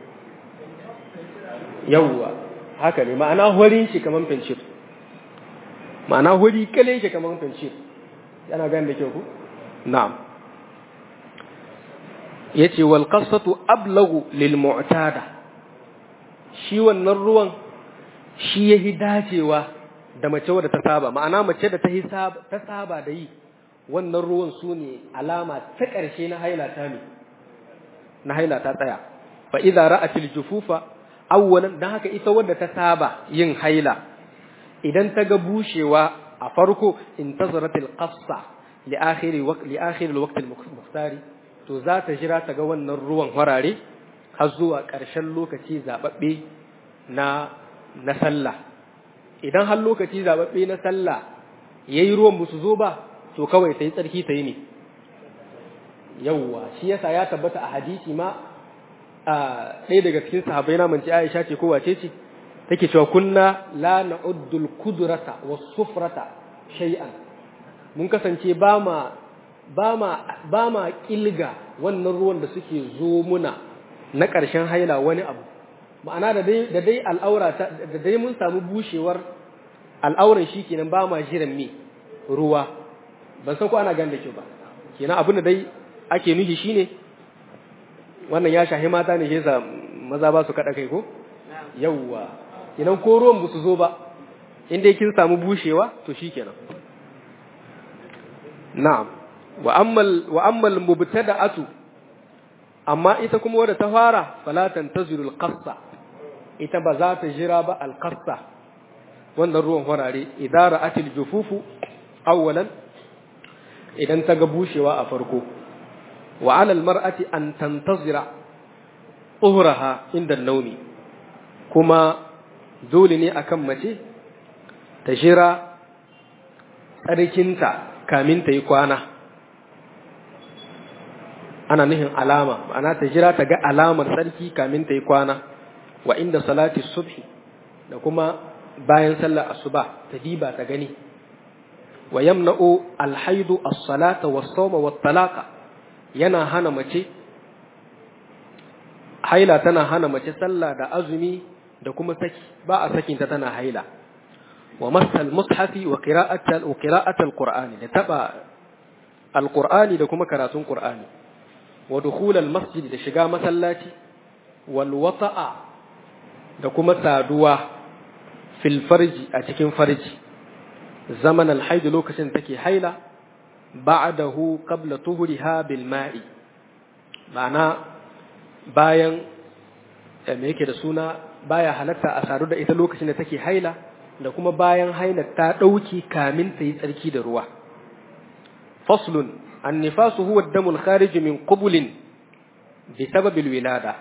yawwa haka ne ma'ana horin shi kaman fencir ma'ana hori kale shi kaman fencir ana gane da kyau ko na'am yace wal qasatu ablagu lil mu'tada shi wannan ruwan shi yahi dacewa da mace wadda ta saba ma'ana mace da ta ta saba da yi wannan ruwan su ne alama ta ƙarshe na haila ta ne na haila ta tsaya fa idza ra'atil jufufa awwalan dan haka ita wadda ta saba yin haila idan ta ga bushewa a farko intazaratil qassa li akhiri waqt li akhiri alwaqt almuhtari to za ta jira ta ga wannan ruwan harare har zuwa ƙarshen lokaci zababbe na na sallah idan har lokaci zababbe na sallah yayi ruwan musu zo ba to kawai ta yi tsarki ta yi ne yawwa shi yasa ya tabbata a hadisi ma a ɗaya daga cikin sahabbai na manci Aisha ce ko wace ce take cewa kunna la na'uddul kudrata was sufrata shay'an mun kasance ba ma ba ma ba ma kilga wannan ruwan da suke zo muna na ƙarshen haila wani abu ma'ana da dai da dai al'aura da dai mun samu bushewar al'auran shi kenan ba ma jiran me ruwa ban san ko ana gan da kyau ba kenan abin da dai ake nufi shine wannan ya shahi mata ne yasa maza ba su kada kai ko yawwa kenan ko ruwan ba su zo ba in dai kin samu bushewa to shikenan na'am wa ammal wa ammal mubtada'atu amma ita kuma wadda ta fara fala tantaziru al-qassa ita ba za ta jira ba al-qassa wannan ruwan farare idan ra'atil jufufu awwalan idan ta ga bushewa a farko wa alal mar'ati an tantazira uhraha inda naumi kuma dole ne akan mace ta jira tsarkinta kamin ta yi kwana ana nuhin alama ana ta jira ta ga alamar tsarki kamin ta yi kwana wa inda salati subhi da kuma bayan sallar asuba ta diba ta gani wa yamna'u alhaidu as-salata was-sawma wat-talaqa yana hana mace haila tana hana mace sallah da azumi da kuma saki ba a sakin ta tana haila wa masal mushafi wa qira'atal wa qira'atal qur'ani da taba alqur'ani da kuma karatun qur'ani wa dukhulal masjid da shiga masallaci wal wata'a da kuma saduwa fil farji a cikin farji zaman alhaid lokacin take haila ba'dahu qabla tuhriha bil ma'i ma'ana bayan me yake da suna baya halatta a sadu da ita lokacin da take haila da kuma bayan haila ta dauki kamin ta yi tsarki da ruwa faslun annifasu huwa ad-damul kharij min qubulin bi sababil wilada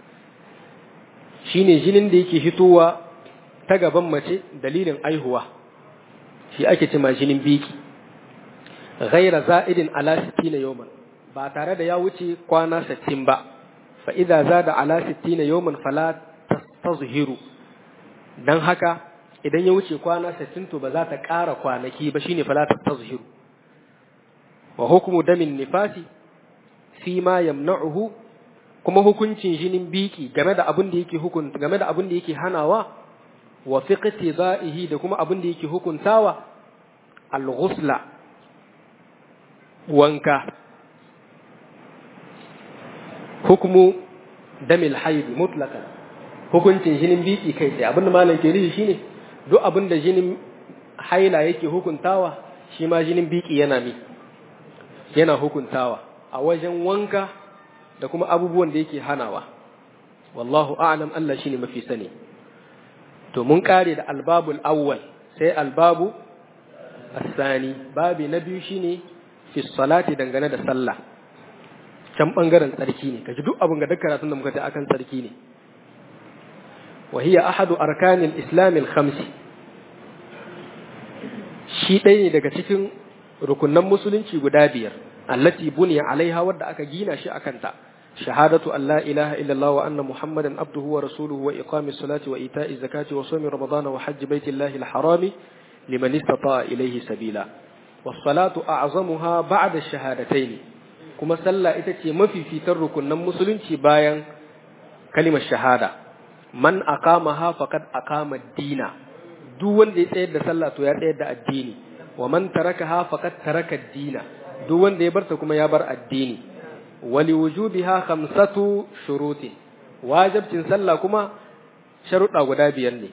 shine jinin da yake hitowa ta gaban mace dalilin aihuwa shi ake cewa jinin biki ghaira za'idin ala 60 yawman ba tare da ya wuce kwana 60 ba fa idza zada ala 60 yawman fala tastazhiru dan haka idan ya wuce kwana 60 to ba za ta ƙara kwanaki ba shine fala tastazhiru wa hukmu damin nifasi fi ma yamna'uhu kuma hukuncin jinin biki game da abin da yake hukunta game da abin da yake hanawa wa fiqti za'ihi da kuma abin da yake hukuntawa al-ghusla wanka hukmu damil haid mutlaqan hukuncin jinin biki kai sai abin da malam ke nufi shine duk abin da jinin haila yake hukuntawa shi ma jinin biki yana mi yana hukuntawa a wajen wanka da kuma abubuwan da yake hanawa wallahu a'lam Allah shine mafi sani to mun kare da albabul awwal sai albabu asani babi na biyu shine fi salati dangane da sallah can bangaren tsarki ne kaji duk abin ga duk karatun da muka ta akan tsarki ne wa hiya ahadu arkanil islamil khamsi shi ɗaya ne daga cikin rukunan musulunci guda biyar allati buniya alaiha wadda aka gina shi akan ta shahadatu an la ilaha illallah wa anna muhammadan abduhu wa rasuluhu wa iqamis salati wa ita'iz zakati wa sawmi ramadana wa hajji baitillahi al-harami liman istata'a ilayhi sabila was salatu a'zamuha ba'da ash-shahadatayn kuma sallah ita ce mafifitar rukunan musulunci bayan kalimar shahada man aqamaha faqad aqama ad-dina duk wanda ya tsayar da sallah to ya tsayar da addini wa man tarakaha faqad taraka ad-dina duk wanda ya barta kuma ya bar addini wali wujubiha khamsatu shurutin wajibcin sallah kuma sharuɗa guda biyar ne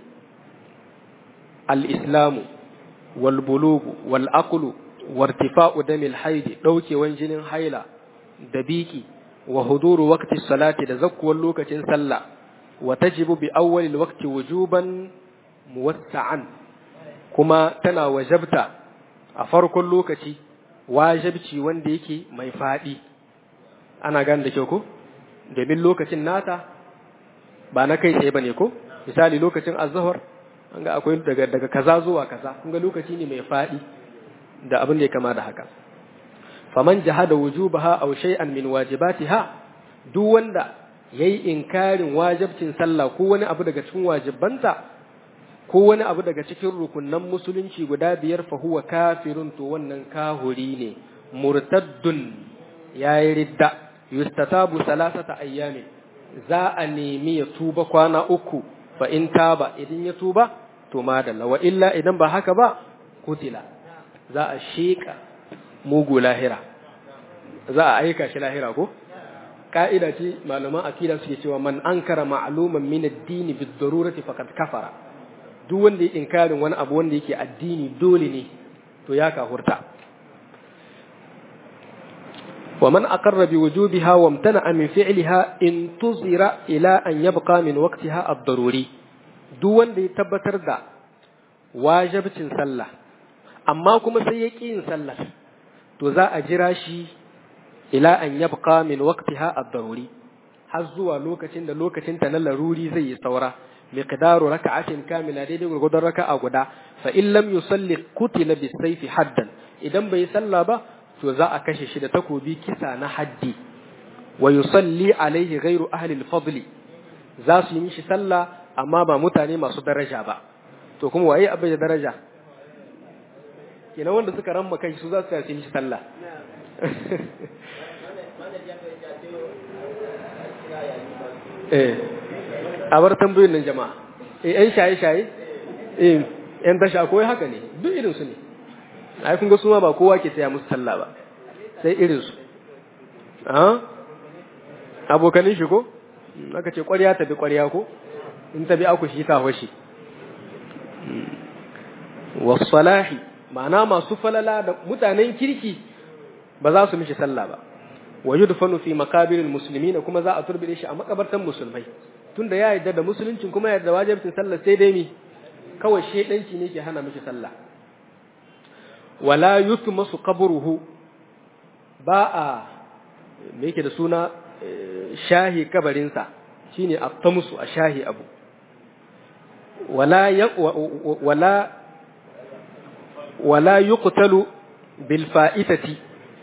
al-islamu wal bulugu wal aqlu wartifa'u damil haidi daukewan jinin haila da biki wa huduru waqti salati da zakkuwar lokacin sallah wa tajibu bi awwalil waqti wujuban muwassa'an kuma tana wajabta a farkon lokaci wajibci wanda yake mai faɗi ana gane da kyau ko domin lokacin nata ba na kai tsaye bane ko misali lokacin azhar an ga akwai daga daga kaza zuwa kaza kun ga lokaci ne mai faɗi da abin da ya kama da haka faman jahada wujubaha aw shay'an min wajibatiha duk wanda yayi inkarin wajibcin sallah ko wani abu daga cikin wajibanta ko wani abu daga cikin rukunnan musulunci guda biyar fa huwa kafirun to wannan kahuri ne murtaddun yayi ridda yustatabu salasata ayyami za a nemi ya tuba kwana uku fa in taba idan ya tuba to madalla wa illa idan ba haka ba kutila za a sheka mugu lahira za a aika shi lahira ko ka'ida ce malaman akida suke cewa man ankara ma'luman min ad-din bid-darurati faqad kafara duk wanda ya inkarin wani abu wanda yake addini dole ne to ya kahurta wa man aqarra bi wujubiha wa imtana'a min fi'liha intuzira ila an yabqa min waqtiha ad-daruri duk wanda ya tabbatar da wajibcin sallah amma kuma sai ya ƙi yin sallah to za a jira shi ila an yabqa min waqtiha ad-daruri har zuwa lokacin da lokacin ta na laruri zai yi saura miqdaru raka'atin kamila daidai gurgudun raka'a guda fa in lam yusalli qutila bis-sayfi haddan idan bai salla ba to za a kashe shi da takobi kisa na haddi wa yusalli alaihi ghairu ahli al-fadli za su yi mishi sallah amma ba mutane masu daraja ba to kuma waye abin da daraja kenan wanda suka ramma kai su za su yi mishi sallah eh a bar tambayoyin nan jama'a eh yan shaye shaye eh yan tasha koyi haka ne duk irin su ne ai kun ga su ma ba kowa ke taya musu sallah ba sai irin su ah abokanin shi ko aka ce ƙwarya ta bi ƙwarya ko in ta bi aku shi ta hoshi wasalahi ma'ana masu falala da mutanen kirki ba za su mishi sallah ba wa yudfanu fi maqabiril muslimin kuma za a turbide shi a makabartan musulmai tunda ya yarda da musuluncin kuma ya yarda wajibin sallah sai dai mi kawai shedanci ne ke hana mishi sallah wala yutmasu qabruhu ba a me yake da suna shahi kabarinsa shine at-tamsu a shahi abu wala wala wala yuqtalu bil fa'itati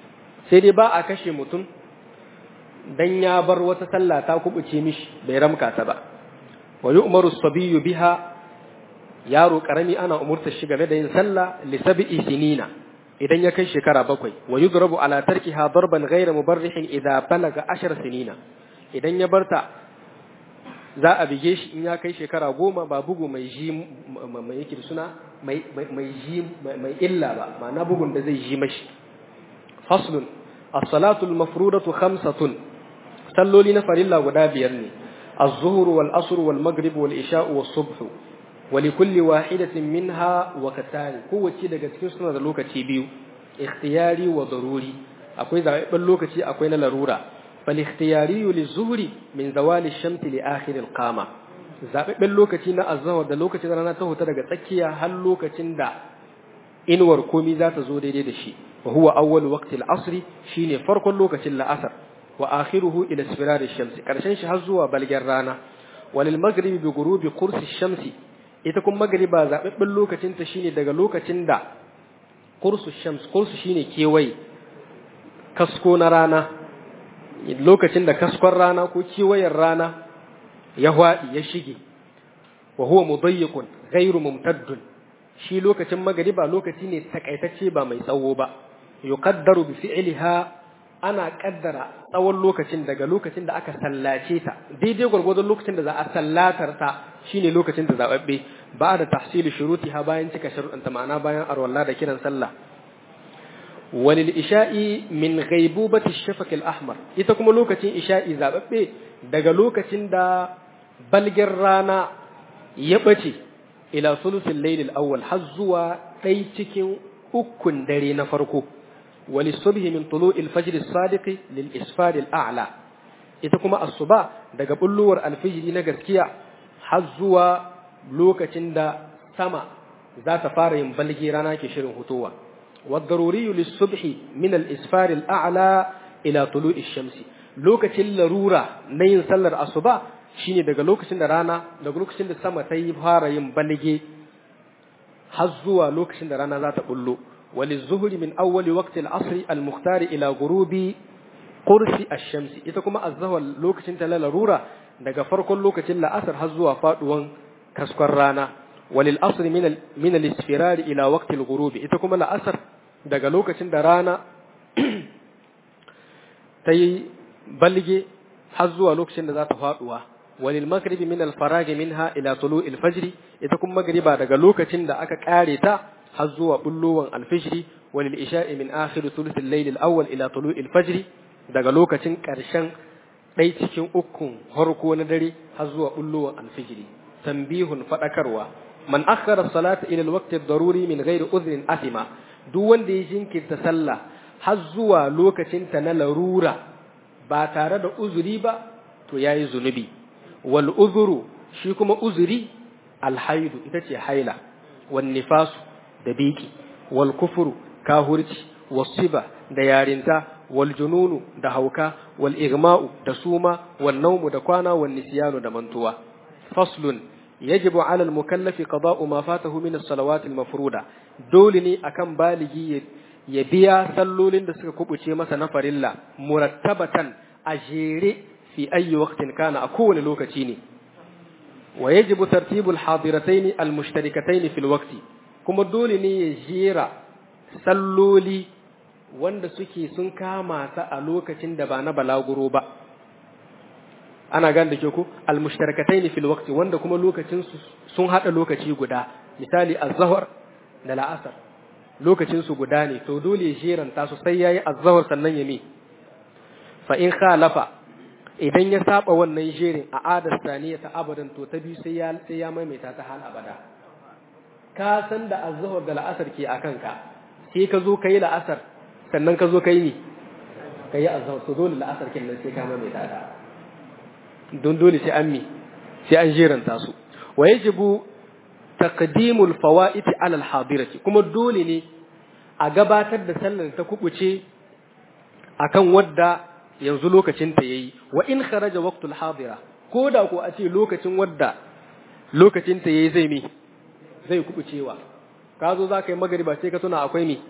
sai dai ba a kashe mutum dan ya bar wata sallah ta kubuce mishi bai ramka ta ba wa yu'maru as-sabiyyu biha yaro karami ana umurta shi game da yin sallah li sab'i sinina idan ya kai shekara bakwai wa yudrabu ala tarkiha darban ghayra mubarrihin idza balaga ashar sinina idan ya barta za a bige shi in ya kai shekara goma ba bugu mai ji mai yake da suna mai mai ji mai illa ba ma'ana bugun da zai ji mashi faslun as-salatu al-mafrudatu khamsatun salloli na farilla guda biyar ne az-zuhr wal asr wal maghrib wal isha was subh ولكل واحدة منها وقتان kowace daga cikin suna da lokaci biyu ikhtiyari wa daruri akwai zaɓen lokaci akwai na larura fal ikhtiyari lizuhri min zawali shamsi li akhir al qama zaɓen lokaci na azhar da lokacin rana ta huta daga tsakiya har lokacin da inuwar komi za ta zo daidai da shi wa huwa awwal waqti al asr shine farkon lokacin la'asar wa akhiruhu ila isfirar shamsi karshen shi har zuwa balgen rana walil maghribi bi ghurubi qursi shamsi ita kuma magriba zaɓaɓɓen lokacinta shine daga lokacin da kursu shams kursu shine kewaye kasko na rana lokacin da kaskon rana ko kewayen rana ya hwaɗi ya shige wa huwa mudayyiqun ghairu mumtaddun shi lokacin magriba lokaci ne takaitacce ba mai tsawo ba yuqaddaru bi fi'liha ana kaddara tsawon lokacin daga lokacin da aka sallace ta daidai gwargwadon lokacin da za a sallatar ta shine lokacin da zababbe ba da tahsili shurutiha bayan cika sharuɗanta ma'ana bayan arwalla da kiran sallah walil isha'i min ghaibubati shafaq al-ahmar ita kuma lokacin isha'i zababbe daga lokacin da balgin rana ya bace ila sulusul layl al-awwal har zuwa ɗai cikin ukun dare na farko وللصبح من طلوع الفجر الصادق للإسفار الأعلى ita kuma asuba daga bulluwar alfijiri na gaskiya har zuwa lokacin da sama za ta fara yin balgi rana ke shirin hutowa wadaruri lissubhi min al-isfar al-a'la ila tulu'i shamsi lokacin larura na yin sallar asuba shine daga lokacin da rana daga lokacin da sama ta yi fara yin balge har zuwa lokacin da rana za ta bullo وللظهر من أول وقت العصر المختار إلى غروب قرص الشمس ita kuma azhar lokacin ta larura daga farkon lokacin la'asar har zuwa faduwan kaskon rana walil asr min al min al isfirar ila waqti al ghurub ita kuma la'asar daga lokacin da rana ta yi balge har zuwa lokacin da za ta faduwa walil maghribi min al farag minha ila tulu' al fajr ita kuma magriba daga lokacin da aka kare ta har zuwa bullowan alfijiri walil isha'i min akhir thuluth al-layl al-awwal ila tulu'il fajr daga lokacin karshen ɗai cikin ukun harko na dare har zuwa bullowan alfijiri tambihun fadakarwa man akhara salata ila al-waqti ad-daruri min ghairi udhrin athima duk wanda ya jinkirta sallah har zuwa lokacin ta na larura ba tare da uzuri ba to yayi zunubi wal uzuru shi kuma uzuri alhaidu ita ce haila wan nifasu da biki wal kufuru kahurci wasiba da yarinta wal jununu da hauka wal igma'u da suma wal naumu da kwana wal nisyanu da mantuwa faslun yajibu ala al mukallafi qada'u ma fatahu min as salawat al mafruda dole ne akan baligi ya biya sallolin da suka kubuce masa na farilla murattabatan a jere fi ayi waqtin kana a kowane lokaci ne wa yajibu tartibul hadiratayn al mushtarikatayn fil waqti kuma dole ne ya jera salloli wanda suke sun kama ta a lokacin da ba na balaguro ba ana gan da ke ku almushtarakatai fil waqti wanda kuma lokacin su sun hada lokaci guda misali az-zuhr da la'asar lokacin su guda ne to dole ya jeranta su sai yayi az-zuhr sannan ya mi fa in khalafa idan ya saba wannan jerin a adar saniya ta abadan to ta biyu sai ya sai ya maimaita ta hal abada ka san da azhar da la'asar ke akan ka sai ka zo kai la'asar sannan ka zo kai ni kai azhar to dole la'asar kin nan sai ka maimaita ta don dole sai an mi sai an jeranta su wa yajibu taqdimul fawaid ala al hadirati kuma dole ne a gabatar da sallar ta kubuce akan wadda yanzu lokacin ta yayi wa in kharaja waqtul hadira ko da ko a ce lokacin wadda lokacin ta yayi zai mi zai kubucewa ka zo za ka yi magariba sai ka tuna akwai mi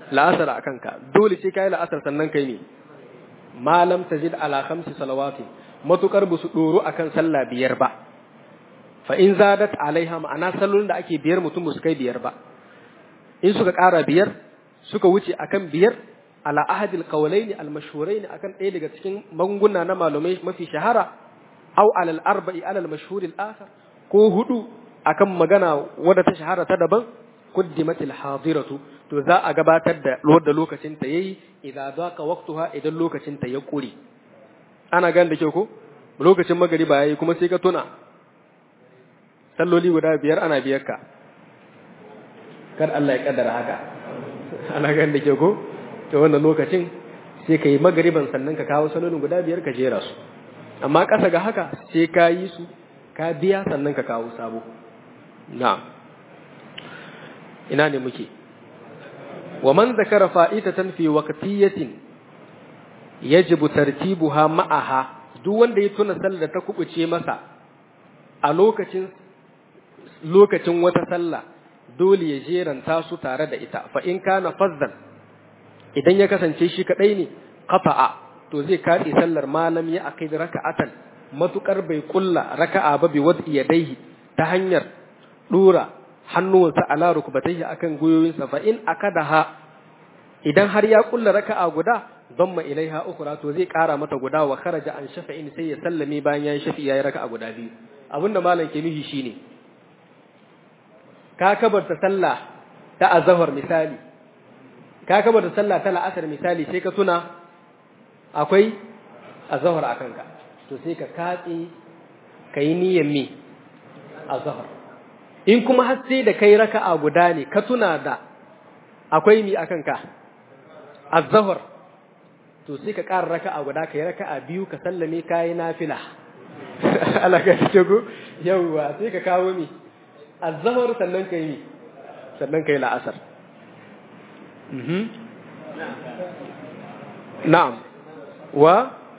la'asar akan ka dole sai kai la'asar sannan kai ne malam tajid ala khamsi salawati matukar busu doro akan sallah biyar ba fa in zadat alaiha ma'ana sallolin da ake biyar mutum su kai biyar ba in suka ƙara biyar suka wuce akan biyar ala ahadil qawlaini al mashhuraini akan ɗaya daga cikin magunguna na malumai mafi shahara aw ala al arba'i ala al mashhur al akhar ko hudu akan magana wadda ta shahara ta daban quddimat al hadiratu to za a gabatar da da lokacin ta yayi idan zaqa waqtuha idan lokacin ta ya kure ana gan da ke ko lokacin magariba yayi kuma sai ka tuna salloli guda biyar ana biyar ka kar Allah ya kaddara haka ana gan da ke ko to wannan lokacin sai ka yi magariban sannan ka kawo sallolin guda biyar ka jera su amma ƙasa ga haka sai ka yi su ka biya sannan ka kawo sabo na'am ina ne muke wa man zakara fa'itatan fi waqtiyatin yajibu tartibuha ma'aha duk wanda ya tuna sallar da ta kubuce masa a lokacin lokacin wata sallah dole ya jeranta su tare da ita fa in kana fazzan idan ya kasance shi kadai ne qata'a to zai katse sallar malam ya aqid raka'atan matukar bai kulla raka'a ba bi wad'i yadayhi ta hanyar dura hannuwansa ala rukbatayhi akan goyoyinsa fa in akadaha idan har ya kulla raka'a guda damma ilaiha ukhra to zai kara mata guda wa kharaja an shafa'in sai ya sallame bayan yayi shafi yayi raka'a guda biyu abinda malam ke nufi shine ka kabarta sallah ta azhar misali ka kabarta sallah ta la'asar misali sai ka tuna akwai azhar akan ka to sai ka katse kai niyyar me azhar in kuma har sai da kai raka'a guda ne ka tuna da akwai mi akan ka azhar to sai ka ƙara raka'a guda kai raka'a biyu ka sallame kai nafila Allah ka ce ko yawwa sai ka kawo mi azhar sannan kai mi sannan kai la'asar mhm na'am wa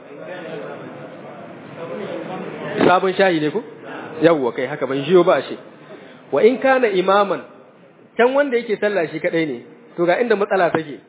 sabon shayi ne ko yawwa kai haka ban jiyo ba shi wa in kana imaman can wanda yake sallah shi kadai ne to ga inda matsala take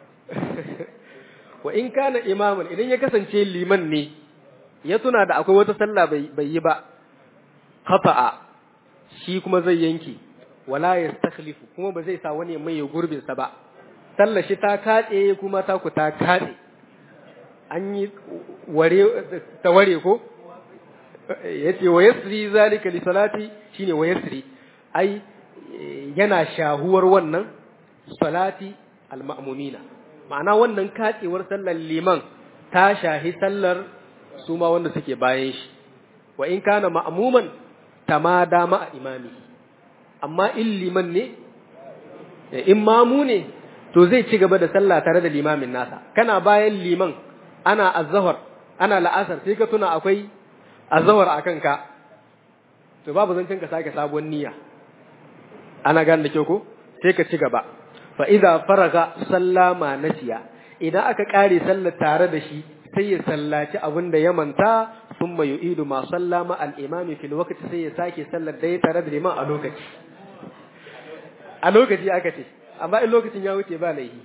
wa in kana imaman idan ya kasance liman ne ya tuna da akwai wata sallah bai yi ba khata'a shi kuma zai yanki wala yastakhlifu kuma ba zai sa wani mai gurbin sa ba sallar shi ta katse kuma ta ku ta katse an yi ware ta ware ko yace wa yasri zalika li salati shine wa yasri ai yana shahuwar wannan salati al-ma'mumina ma'ana wannan katsewar sallar liman ta shahi sallar su ma wanda suke bayan shi wa in kana ma'muman tamada ma'a imami amma in liman ne in mamu ne to zai ci gaba da sallah tare da limamin nasa kana bayan liman ana azhar ana la'asar sai ka tuna akwai azhar akan ka to babu zancen ka sake sabuwar niyya ana gane da kyau ko sai ka ci gaba fa idza faraga sallama nasiya idan aka kare sallar tare da shi sai ya sallaci abin da ya manta thumma yu'idu ma sallama al-imam fil waqti sai ya sake sallar da ya tare da liman a lokaci a lokaci aka ce amma in lokacin ya wuce ba laihi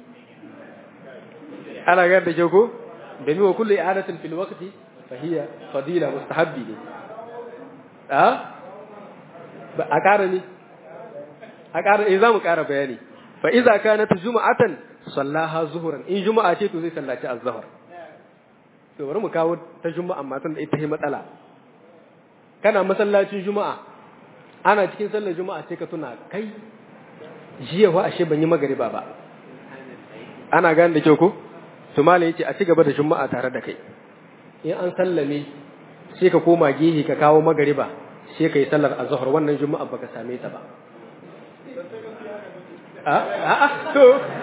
ana gane da kyau ko domin wa kullu i'adatin fil waqti fa hiya fadila mustahabbi ne a a ƙara ne a ƙara eh za mu ƙara bayani fa iza kanat juma'atan sallaha zuhuran in juma'a ce to zai sallaci az-zuhr to bari mu kawo ta juma'a amma tun da ita ce matsala kana masallacin juma'a ana cikin sallar juma'a sai ka tuna kai jiya wa ashe ban yi magariba ba ana gane da kyau ko to malai yace a ci gaba da juma'a tare da kai in an sallame sai ka koma gehe ka kawo magariba sai ka yi sallar azhar wannan juma'a baka same ta ba a a to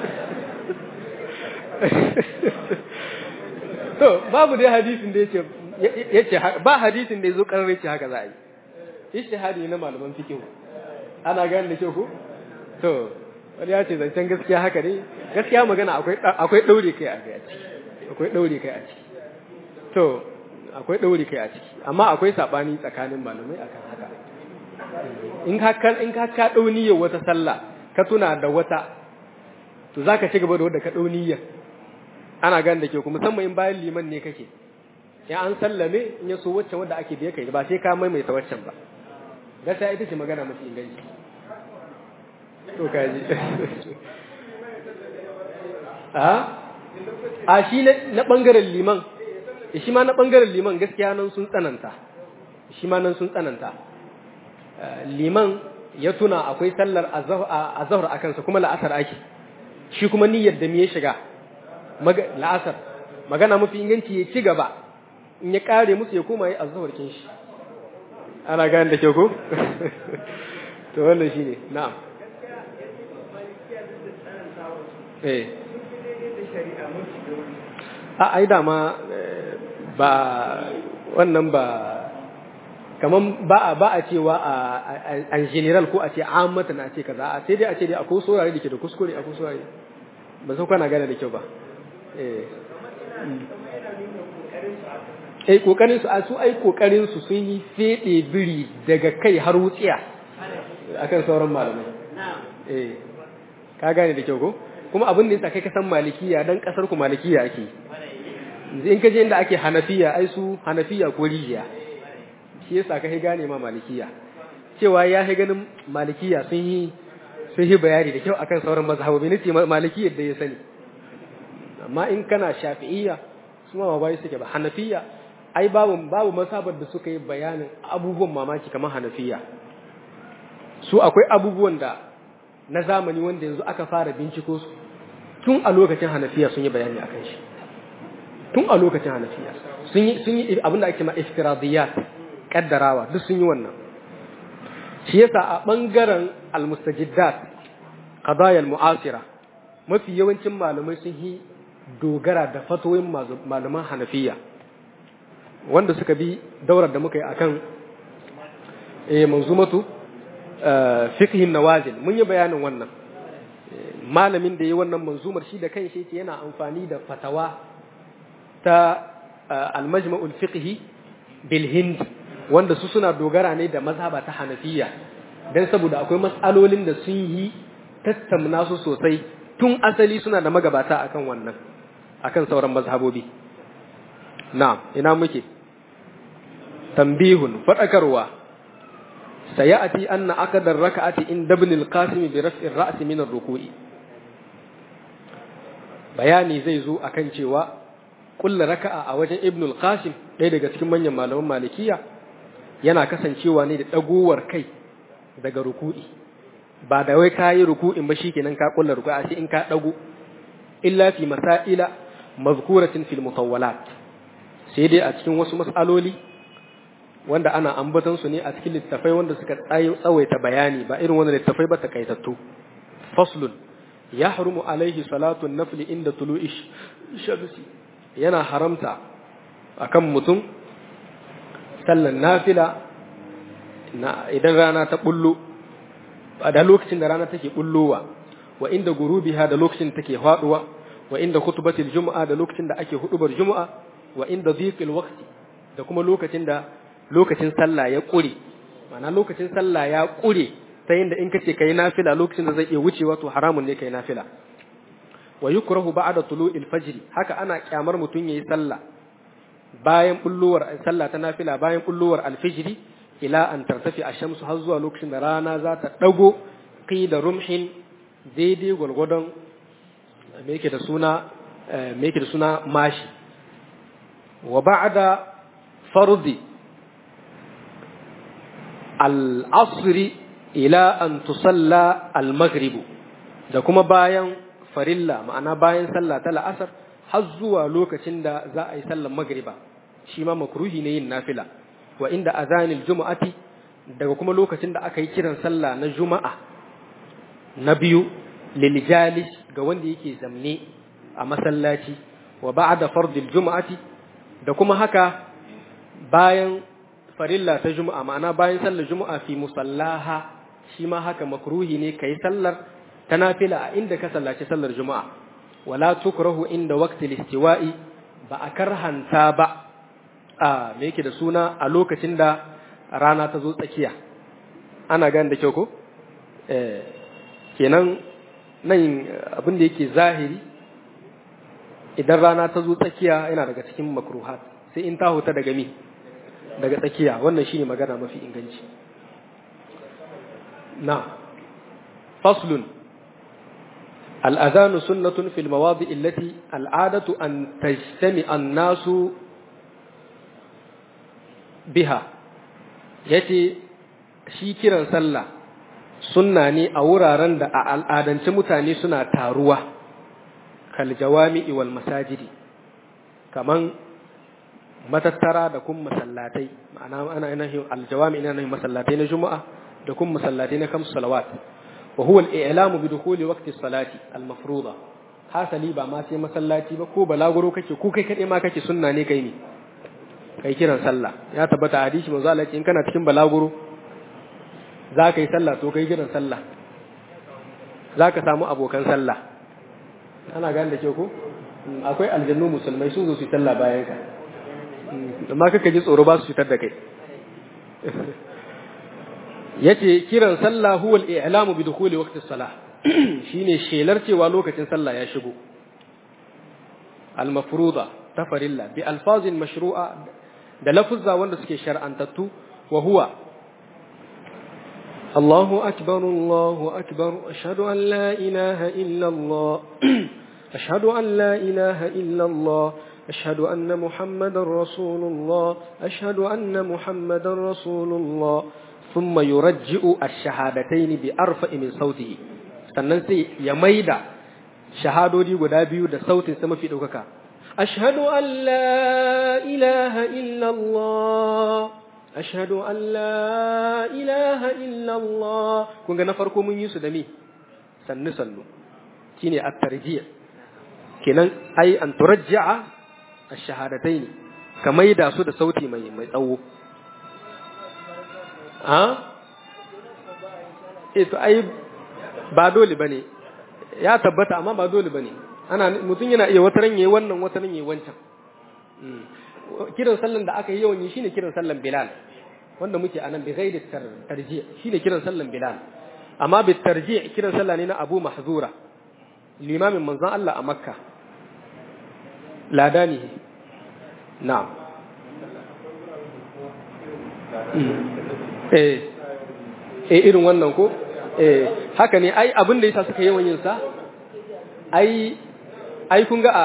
to babu dai hadisin da yace yace ba hadisin da yazo karare ce haka za a yi ishtihadi na malaman fiqh ana gane da kyau ko to wani ya ce zancen gaskiya haka ne gaskiya magana akwai akwai daure kai a ciki akwai daure kai a ciki to akwai daure kai a ciki amma akwai sabani tsakanin malamai akan haka in ka in ka ka dauniyar wata sallah ka tuna da wata to zaka ci gaba da wanda ka dau niyya ana gan da ke ku musamman in bayan liman ne kake ya an sallame in ya so waccan wanda ake da kai ba sai ka maimaita waccan ba gaskiya ita ce magana mafi inganci to kaji a a shi na bangaren liman shi ma na bangaren liman gaskiya nan sun tsananta shi ma nan sun tsananta liman ya tuna akwai sallar azhar a kansa kuma la'asar ake shi kuma niyyar da me ya shiga la'asar magana mafi inganci ya ci gaba in ya kare musu ya koma yi azhar kin shi ana gane da ke ko to wannan shine na'am eh a ai dama ba wannan ba kaman ba a ba a cewa a general ko a ce ammatan a ce kaza a sai dai a ce dai akwai saurare da ke da kuskure akwai saurare ba san kana gane da kyau ba eh eh kokarin su a su ai kokarin su sun yi fede biri daga kai har wutsiya akan sauran malamai eh ka gane da kyau ko kuma abin da yasa kai ka san malikiya dan kasar ku malikiya ake in ka je inda ake hanafiya ai su hanafiya ko rijiya shi yasa ka gane ma malikiya cewa ya yi ganin malikiya sun yi sun yi bayani da kyau akan sauran mazhabobi nace malikiya da ya sani amma in kana shafi'iyya su ma bai suke ba hanafiya ai babu babu masabar da suka yi bayanin abubuwan mamaki kamar hanafiya su akwai abubuwan da na zamani wanda yanzu aka fara binciko su tun a lokacin hanafiya sun yi bayani akan shi tun a lokacin hanafiya sun yi sun yi abin da ake ma iftiradiyat kaddarawa duk sun yi wannan shi yasa a bangaren almustajiddat qadaya almu'asira mafi yawancin malamai sun yi dogara da fatoyin malaman hanafiya wanda suka bi daurar da muka yi akan eh manzumatu fiqhin nawazil mun yi bayanin wannan malamin da yi wannan manzumar shi da kanshi yake yana amfani da fatawa ta al-majma'ul fiqhi bil hind wanda su suna dogara ne da mazhaba ta hanafiya dan saboda akwai mas'alolin da sun yi tattauna su sosai tun asali suna da magabata akan wannan akan sauran mazhabobi na'am ina muke tambihun fadakarwa sayati anna aqdar rak'ati in ibn al-qasim bi raf'i ar-ra's min ar-ruku'i bayani zai zo akan cewa kullu raka'a a wajen ibn al-qasim ɗaya daga cikin manyan malaman malikiya yana kasancewa ne da dagowar kai daga ruku'i ba da wai kayi ruku'in ba shikenan ka kullu ruku'a sai in ka dago illa fi masaila mazkuratin fil mutawwalat sai dai a cikin wasu mas'aloli wanda ana ambatan su ne a cikin littafai wanda suka tsawaita bayani ba irin wanda littafai ba takaitattu faslun yahrumu alaihi salatu nafli inda tulu'i shamsi yana haramta akan mutum sallan nafila na idan rana ta bullo da lokacin da rana take bullowa wa inda gurubiha da lokacin take faduwa wa inda khutbatil jumu'a da lokacin da ake hudubar jumu'a wa inda dhiqil waqti da kuma lokacin da lokacin sallah ya kure ma'ana lokacin sallah ya kure ta yinda in kace kai nafila lokacin da zai iya wucewa to haramun ne kai nafila wa yukrahu ba'da tulu'il fajr haka ana kyamar mutun yayi sallah bayan bulluwar sallah ta nafila bayan bulluwar alfijri ila an tartafi ash-shamsu har zuwa lokacin da rana za ta dago qida rumhin daidai gwargwadon me yake da suna me yake da suna mashi wa ba'da fardi al-asri ila an tusalla al-maghrib da kuma bayan farilla ma'ana bayan sallah ta la'asar har zuwa lokacin da za a yi sallar magriba shi ma makruhi ne yin nafila wa inda azanil jumu'ati daga kuma lokacin da aka yi kiran sallah na juma'a na biyu liljalis ga wanda yake zamne a masallaci wa ba'da fardil jumu'ati da kuma haka bayan farilla ta juma'a ma'ana bayan sallar juma'a fi musallaha shi ma haka makruhi ne kai sallar ta nafila a inda ka sallaci sallar juma'a wala tukrahu inda waqti istiwa'i ba a karhanta ba a me yake da suna a lokacin da rana ta zo tsakiya ana gane da kyau ko eh kenan nan abin da yake zahiri idan rana ta zo tsakiya yana daga cikin makruhat sai in ta huta daga mi daga tsakiya wannan shine magana mafi inganci na faslun الأذان سنة في المواضع التي العادة أن تجتمع الناس بها yace shi kiran sallah sunna ne a wuraren da a al'adance mutane suna taruwa kal jawami'i wal masajidi kaman matattara da kuma masallatai ma'ana ana ina aljawami ina nan masallatai na juma'a da kuma masallatai na kamsu salawat wa huwa al-i'lamu bi dukhuli waqti salati al-mafruḍa hasali ba ma sai masallaci ba ko balaguro kake ko kai kade ma kake sunna ne kai ne kai kiran sallah ya tabbata hadisi manzo Allah in kana cikin balaguro za ka yi sallah to kai kiran sallah za ka samu abokan sallah ana gane da ke ko akwai aljannu musulmai sun zo su yi sallah bayan ka amma kaka ji tsoro ba su fitar da kai yace kiran sallah huwa al-i'lamu bi dukhuli waqti as-salah shine shelar cewa lokacin sallah ya shigo al-mafruḍa ta farilla bi alfazin mashru'a da lafuzza wanda suke shar'antattu wa huwa الله أكبر الله أكبر أشهد أن لا إله إلا الله أشهد أن لا إله إلا الله أشهد أن محمد رسول الله أشهد أن محمد رسول الله ثم يرجئ الشهادتين بأرفع من صوته sannan sai ya maida shahadodi guda biyu da sautin sama fi ɗaukaka ashhadu an la ilaha illallah ashhadu an la ilaha illallah kun ga na farko mun yi su da me sannu sannu shine at-tarji' kenan ai an turajja'a ash-shahadatayn ka maida su da sauti mai mai tsawo a eh to ai ba dole bane ya tabbata amma ba dole bane ana mutum yana iya wataran yayi wannan wataran yayi wancan kiran sallan da aka yi yawan yi shine kiran sallan Bilal wanda muke anan bi ghairi tarji shine kiran sallan Bilal amma bi tarji kiran sallah ne na Abu Mahzura limamin manzon Allah a Makka ladani na'am eh eh irin wannan ko eh haka ne ai abin da yasa suka yawan yin sa ai ai kun ga a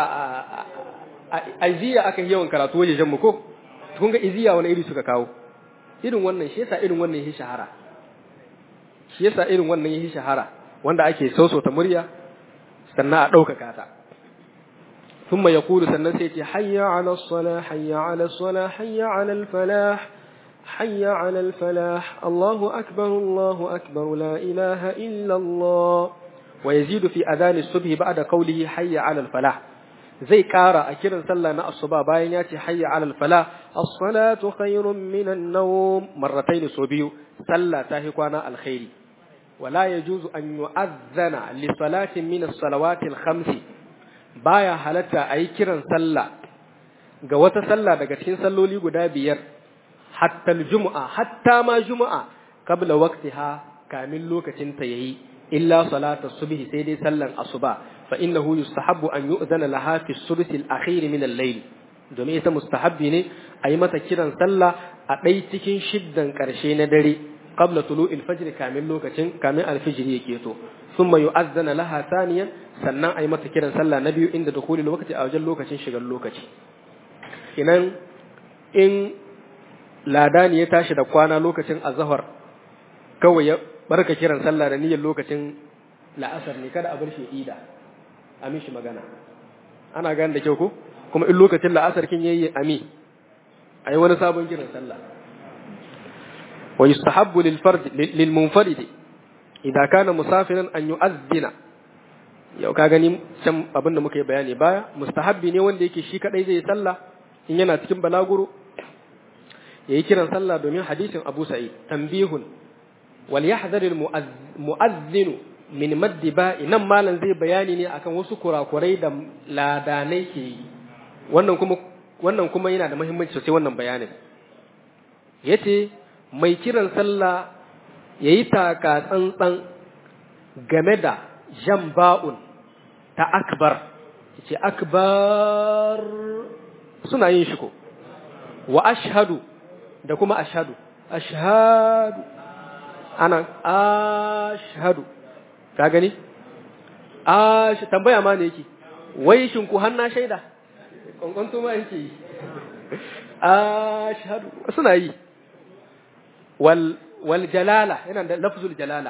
a iziya aka yi yawan karatu wajejen mu ko kun ga iziya wani iri suka kawo irin wannan shi yasa irin wannan yake shahara shi yasa irin wannan yake shahara wanda ake ta murya sannan a ɗaukaka ta ثم يقول sannan sai ce hayya ala salah hayya ala salah hayya ala falah hayya ala falah Allahu akbar Allahu akbar la ilaha illa Allah wa yazidu fi adhan as-subh ba'da qawlihi hayya ala falah zai ƙara a kiran sallah na asuba bayan ya ce hayya alal fala as-salatu khairun minan nawm marratayn so biyu sallah ta hi kwana alkhairi wala yajuzu an yu'adhdhana li salatin min as-salawati al-khamsi baya halatta ayi kiran sallah ga wata sallah daga cikin salloli guda biyar hatta al-jumu'a hatta ma jumu'a qabla waqtiha kamin lokacin ta yayi illa salatu subhi sai dai sallan asuba فإنه يستحب أن يؤذن لها في الثلث الأخير من الليل domin ita mustahabbi ne a yi mata kiran sallah a ɗai cikin shiddan ƙarshe na dare qabla tulu'il fajr kamin lokacin kamin alfijiri yake to thumma yu'azzana laha thaniyan sannan a yi mata kiran sallah na biyu inda dukhuli lokaci a wajen lokacin shigar lokaci inan in ladani ya tashi da kwana lokacin azhar kawai ya barka kiran sallah da niyyar lokacin la'asar ne kada a bar shi ida a mishi magana ana gane da kyau ko kuma in lokacin la'asar kin yayi ami ayi wani sabon kiran sallah wa yustahabbu lil fard lil munfarid idza kana musafiran an yu'adhdhina yau ka gani can abin da muka yi bayani baya mustahabbi ne wanda yake shi kadai zai sallah in yana cikin balaguro yayi kiran sallah domin hadisin Abu Sa'id tanbihun wal yahdhar al mu'adhdhin min maddi ba'i nan malam zai bayani ne akan wasu kurakurai da ladanai ke yi wannan kuma wannan kuma yana da muhimmanci sosai wannan bayanin yace mai kiran sallah yayi taka tsantsan game da jan ba'un ta akbar ce akbar suna yin shi ko wa ashhadu da kuma ashhadu ashhadu ana ashhadu ka gani ash tambaya ma ne yake wai shin ku hanna shaida kwankwanto ma yake yi ashhadu suna yi wal wal jalala yana da lafzul jalala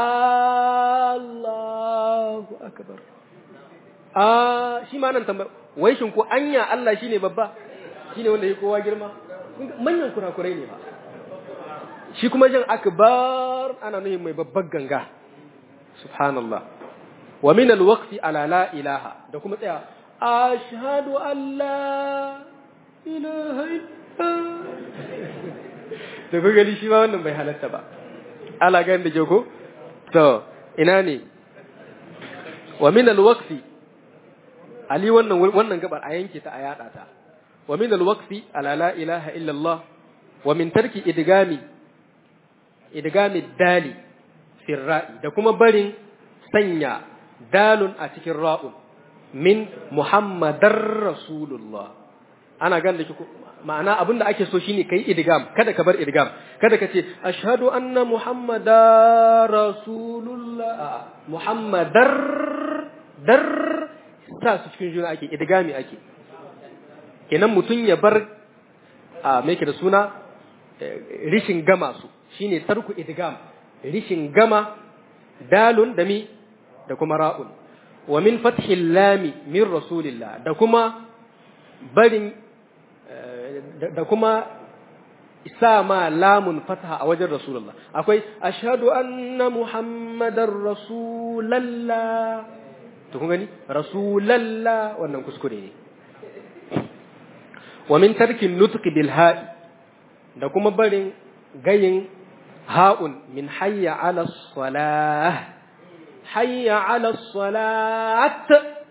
Allahu akbar a shi ma nan tambaya wai shin ku anya Allah shine babba shine wanda yake kowa girma manyan kurakurai ne ba shi kuma jin akbar ana nufin mai babbar ganga subhanallah wa min alwaqti ala la ilaha da kuma tsaya ashhadu an la ilaha illa da ku gani shi ma wannan bai halatta ba ala ga da ke ko to ina ne wa min alwaqti ali wannan wannan gabar a yanke ta a yada ta wa min alwaqti ala la ilaha illa allah wa min tarki idgami idgami dali fi ra'i da kuma barin sanya dalun a cikin ra'un min muhammadar rasulullah ana gan da ma'ana abin da ake so shine kai idgam kada ka bar idgam kada ka ce ashhadu anna muhammadar rasulullah muhammadar dar sa su cikin juna ake idgami ake kenan mutum ya bar a me da suna rishin gama su shine tarku idgam rishin gama dalun da mi da kuma ra'un wa min fathil lami min rasulillah da kuma barin da kuma sa ma lamun fatha a wajen rasulullah akwai ashhadu anna muhammadar rasulallah to kun gani rasulallah wannan kuskure ne wa min tarkin nutqi bil ha'i da kuma barin gayin ha'un min hayya ala salah hayya ala salat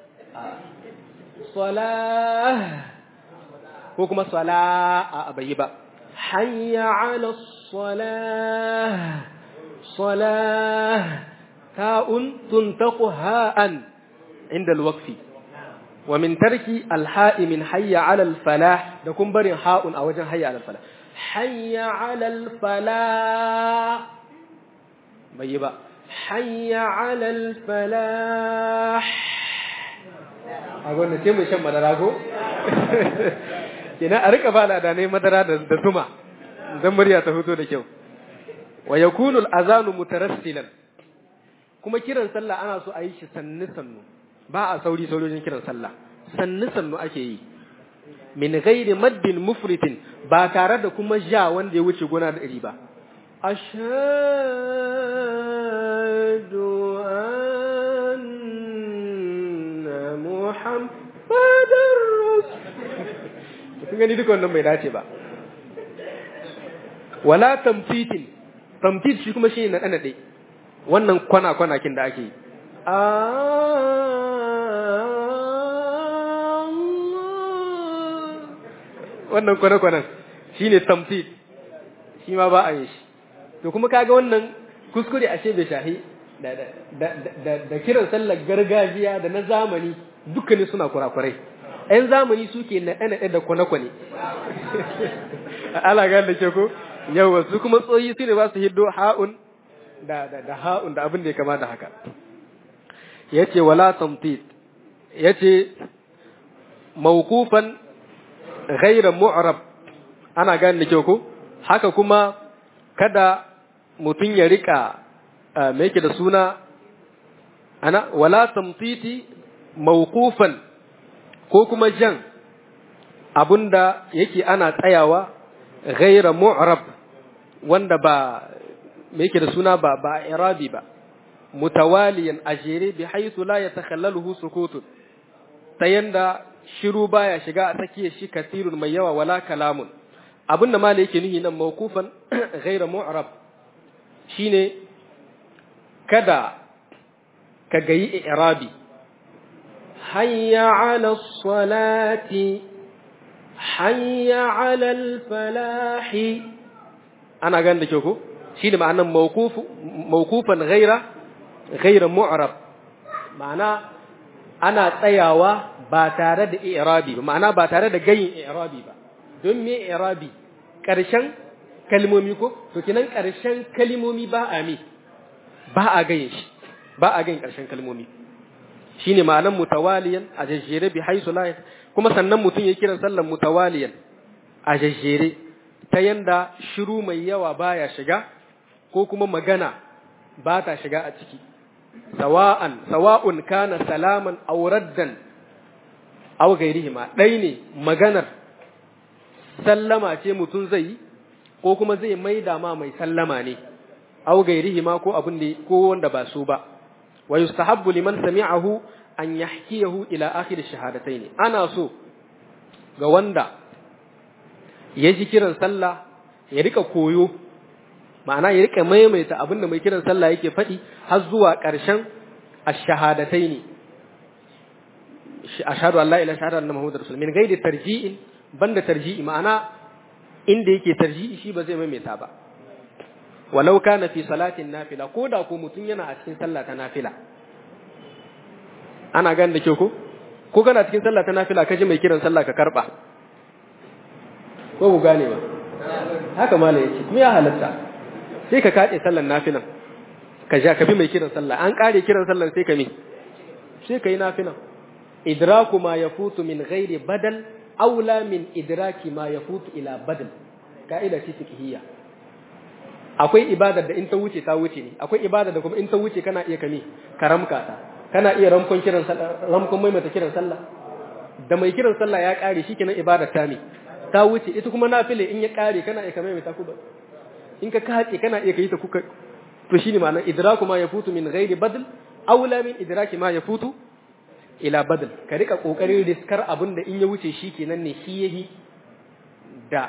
salah ko kuma sala a bayi ba hayya ala salah salah ta'un tuntaqu ha'an inda alwaqfi wa min tarki alha'i min hayya ala alfalah da kun barin ha'un a wajen hayya ala alfalah hayya ala alfalah bai ba hayya ala alfalah a gwanda ce mai shan madara ko kina a rika ba da ne madara da zuma dan murya ta fito da kyau wa yakunu al-azanu mutarassilan kuma kiran sallah ana so a yi shi sannu sannu ba a sauri saurojin kiran sallah sannu sannu ake yi min ghairi maddin mufritin ba tare da kuma ja wanda ya wuce gona da iri ba ashhadu anna muhammadar rasul kun gani duka wannan bai dace ba wala tamfitin tamfit shi kuma shi ne na ɗanaɗe wannan kwana-kwanakin da ake yi wannan kwana-kwanan shi ne tamfit shi ma ba a yi shi to kuma kaga wannan kuskure ashe bai shahi da kiran sallar gargajiya da na zamani dukkanin suna kurakurai ‘yan zamani suke naɗe-naɗe da kwane-kwane ala ga da ke ko yawa su kuma tsoyi su ne ba su hiddo ha'un da da ha'un da abin da ya kama da haka yace wala tamtit yace mawqufan ghayra mu'rab ana gane da kyau ko haka kuma kada mutum ya rika me yake da suna ana wala tamtiti mawqufan ko kuma jan abunda yake ana tsayawa ghayra mu'rab wanda ba me yake da suna ba ba irabi ba mutawaliyan ajere bi haythu la yatakhallaluhu sukutun ta yanda shiru baya shiga a tsakiyar shi kasirun mai yawa wala kalamun abinda mala yake nuhi nan mawqufan ghayra mu'rab shine kada ka gayi irabi hayya 'ala salati hayya 'ala al-falahi ana gan da ke ko shine ma'anan mawqufan ghaira ghaira mu'rab ma'ana ana tsayawa ba tare da i'rabi ba ma'ana ba tare da gayin i'rabi ba don me i'rabi ƙarshen kalmomi ko to kinan ƙarshen kalmomi ba a me ba a gayin shi ba a gayin ƙarshen kalmomi shine ma'anan mutawaliyan a jajjere bi haisu la kuma sannan mutum ya kiran sallan mutawaliyan a jajjere ta yanda shiru mai yawa baya shiga ko kuma magana ba ta shiga a ciki sawa'an sawa'un kana salaman aw raddan aw gairihima dai ne maganar sallama ce mutum zai yi ko kuma zai maida ma mai sallama ne aw gairihima ko abin da ko wanda ba su ba wa yustahabbu liman sami'ahu an yahkiyahu ila akhir shahadatayn ana so ga wanda ya ji kiran sallah ya rika koyo ma'ana ya rika maimaita abin da mai kiran sallah yake faɗi har zuwa ƙarshen ash-shahadatayn ashhadu an la ilaha illallah anna muhammadar rasul min ghairi tarji'in banda tarji'i ma'ana inda yake tarji'i shi ba zai maimaita ba walau kana fi salatin nafila ko da ko mutum yana a cikin sallah ta nafila ana gane da kyau ko ko kana cikin sallah ta nafila ka ji mai kiran sallah ka karba ko ku gane ba haka malai yace kuma ya halatta sai ka kace sallar nafilan ka ja ka bi mai kiran sallah an kare kiran sallar sai ka mi sai ka yi nafilan idraku ma yafutu min ghairi badal aula min idraki ma yafutu ila badal ka'ida ce fiqhiyya akwai ibadar da in ta wuce ta wuce ne akwai ibadar da kuma in ta wuce kana iya kame karamka ta kana iya ramkon kiran sallah ramkon maimaita kiran sallah da mai kiran sallah ya kare shi kenan ibadar ta ne ta wuce ita kuma nafile in ya kare kana iya kame ta kuba in ka kace kana iya kai ta kuka to shine ma'anar idraku ma yafutu min ghairi badl aula min idraki ma yafutu ila badl ka rika kokarin riskar abin da in ya wuce shi kenan ne shi yahi da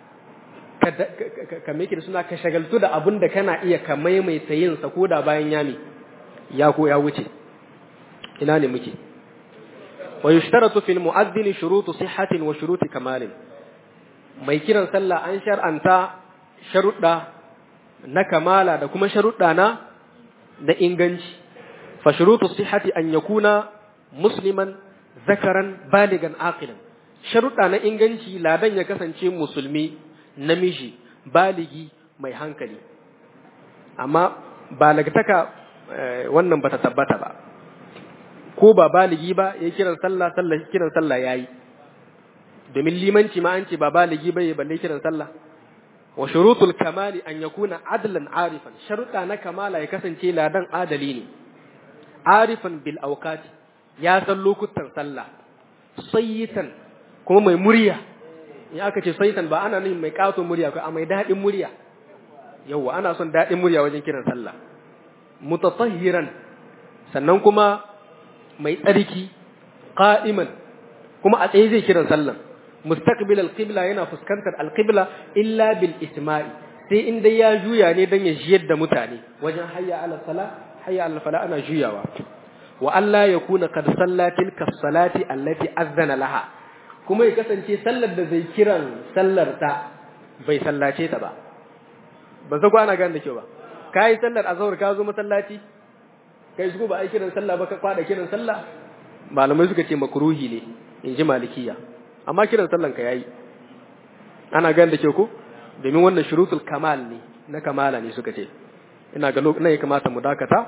ka meke da suna ka shagaltu da abin da kana iya ka maimaita yin sa ko da bayan yami ya ko ya wuce ina ne muke wa yushtaratu fil mu'adhdhin shurutu sihhatin wa shuruti kamalin mai kiran sallah an shar'anta sharuɗa na kamala da kuma sharuɗa na da inganci fa shurutu sihhati an yakuna musliman zakaran baligan aqilan sharuɗa na inganci ladan ya kasance musulmi namiji baligi mai hankali amma balagtaka wannan bata tabbata ba ko ba baligi ba ya kiran sallah sallah kiran sallah yayi domin limanci ma an ce ba baligi ba ya balle kiran sallah wa shurutul kamali an yakuna adlan arifan sharuɗa na kamala ya kasance ladan adali ne arifan bil awqati ya san lokutan sallah sayyitan kuma mai murya in aka ce sayyitan ba ana nufin mai kato murya ko a mai daɗin murya yawwa ana son daɗin murya wajen kiran sallah mutatahhiran sannan kuma mai tsarki qa'iman kuma a tsaye zai kiran sallah mustaqbil alqibla yana fuskantar alqibla illa bil isma'i sai in dai ya juya ne dan ya jiyar da mutane wajen hayya ala sala hayya ala fala ana juyawa wa Allah ya kuna kad sallatil ka salati allati azzana laha kuma ya kasance sallar da zai kiran sallar ta bai sallace ta ba ba za ana gane da kyau ba kai sallar azhar ka zo masallaci kai su ba ai kiran sallah ba ka kwada kiran sallah malamai suka ce makruhi ne in ji malikiya amma kiran sallan ka yayi ana gane da kyau ko domin wannan shurutul kamal ne na kamala ne suka ce ina ga lokacin ya kamata mu dakata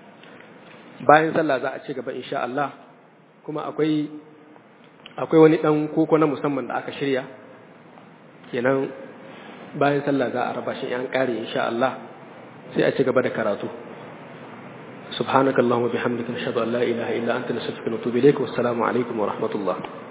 bayan sallah za a ci gaba insha Allah kuma akwai akwai wani dan koko na musamman da aka shirya kenan bayan sallah za a raba shi an kare insha Allah sai a ci gaba da karatu سبحانك اللهم وبحمدك نشهد أن لا إله إلا أنت نستغفرك ونتوب إليك والسلام عليكم ورحمة الله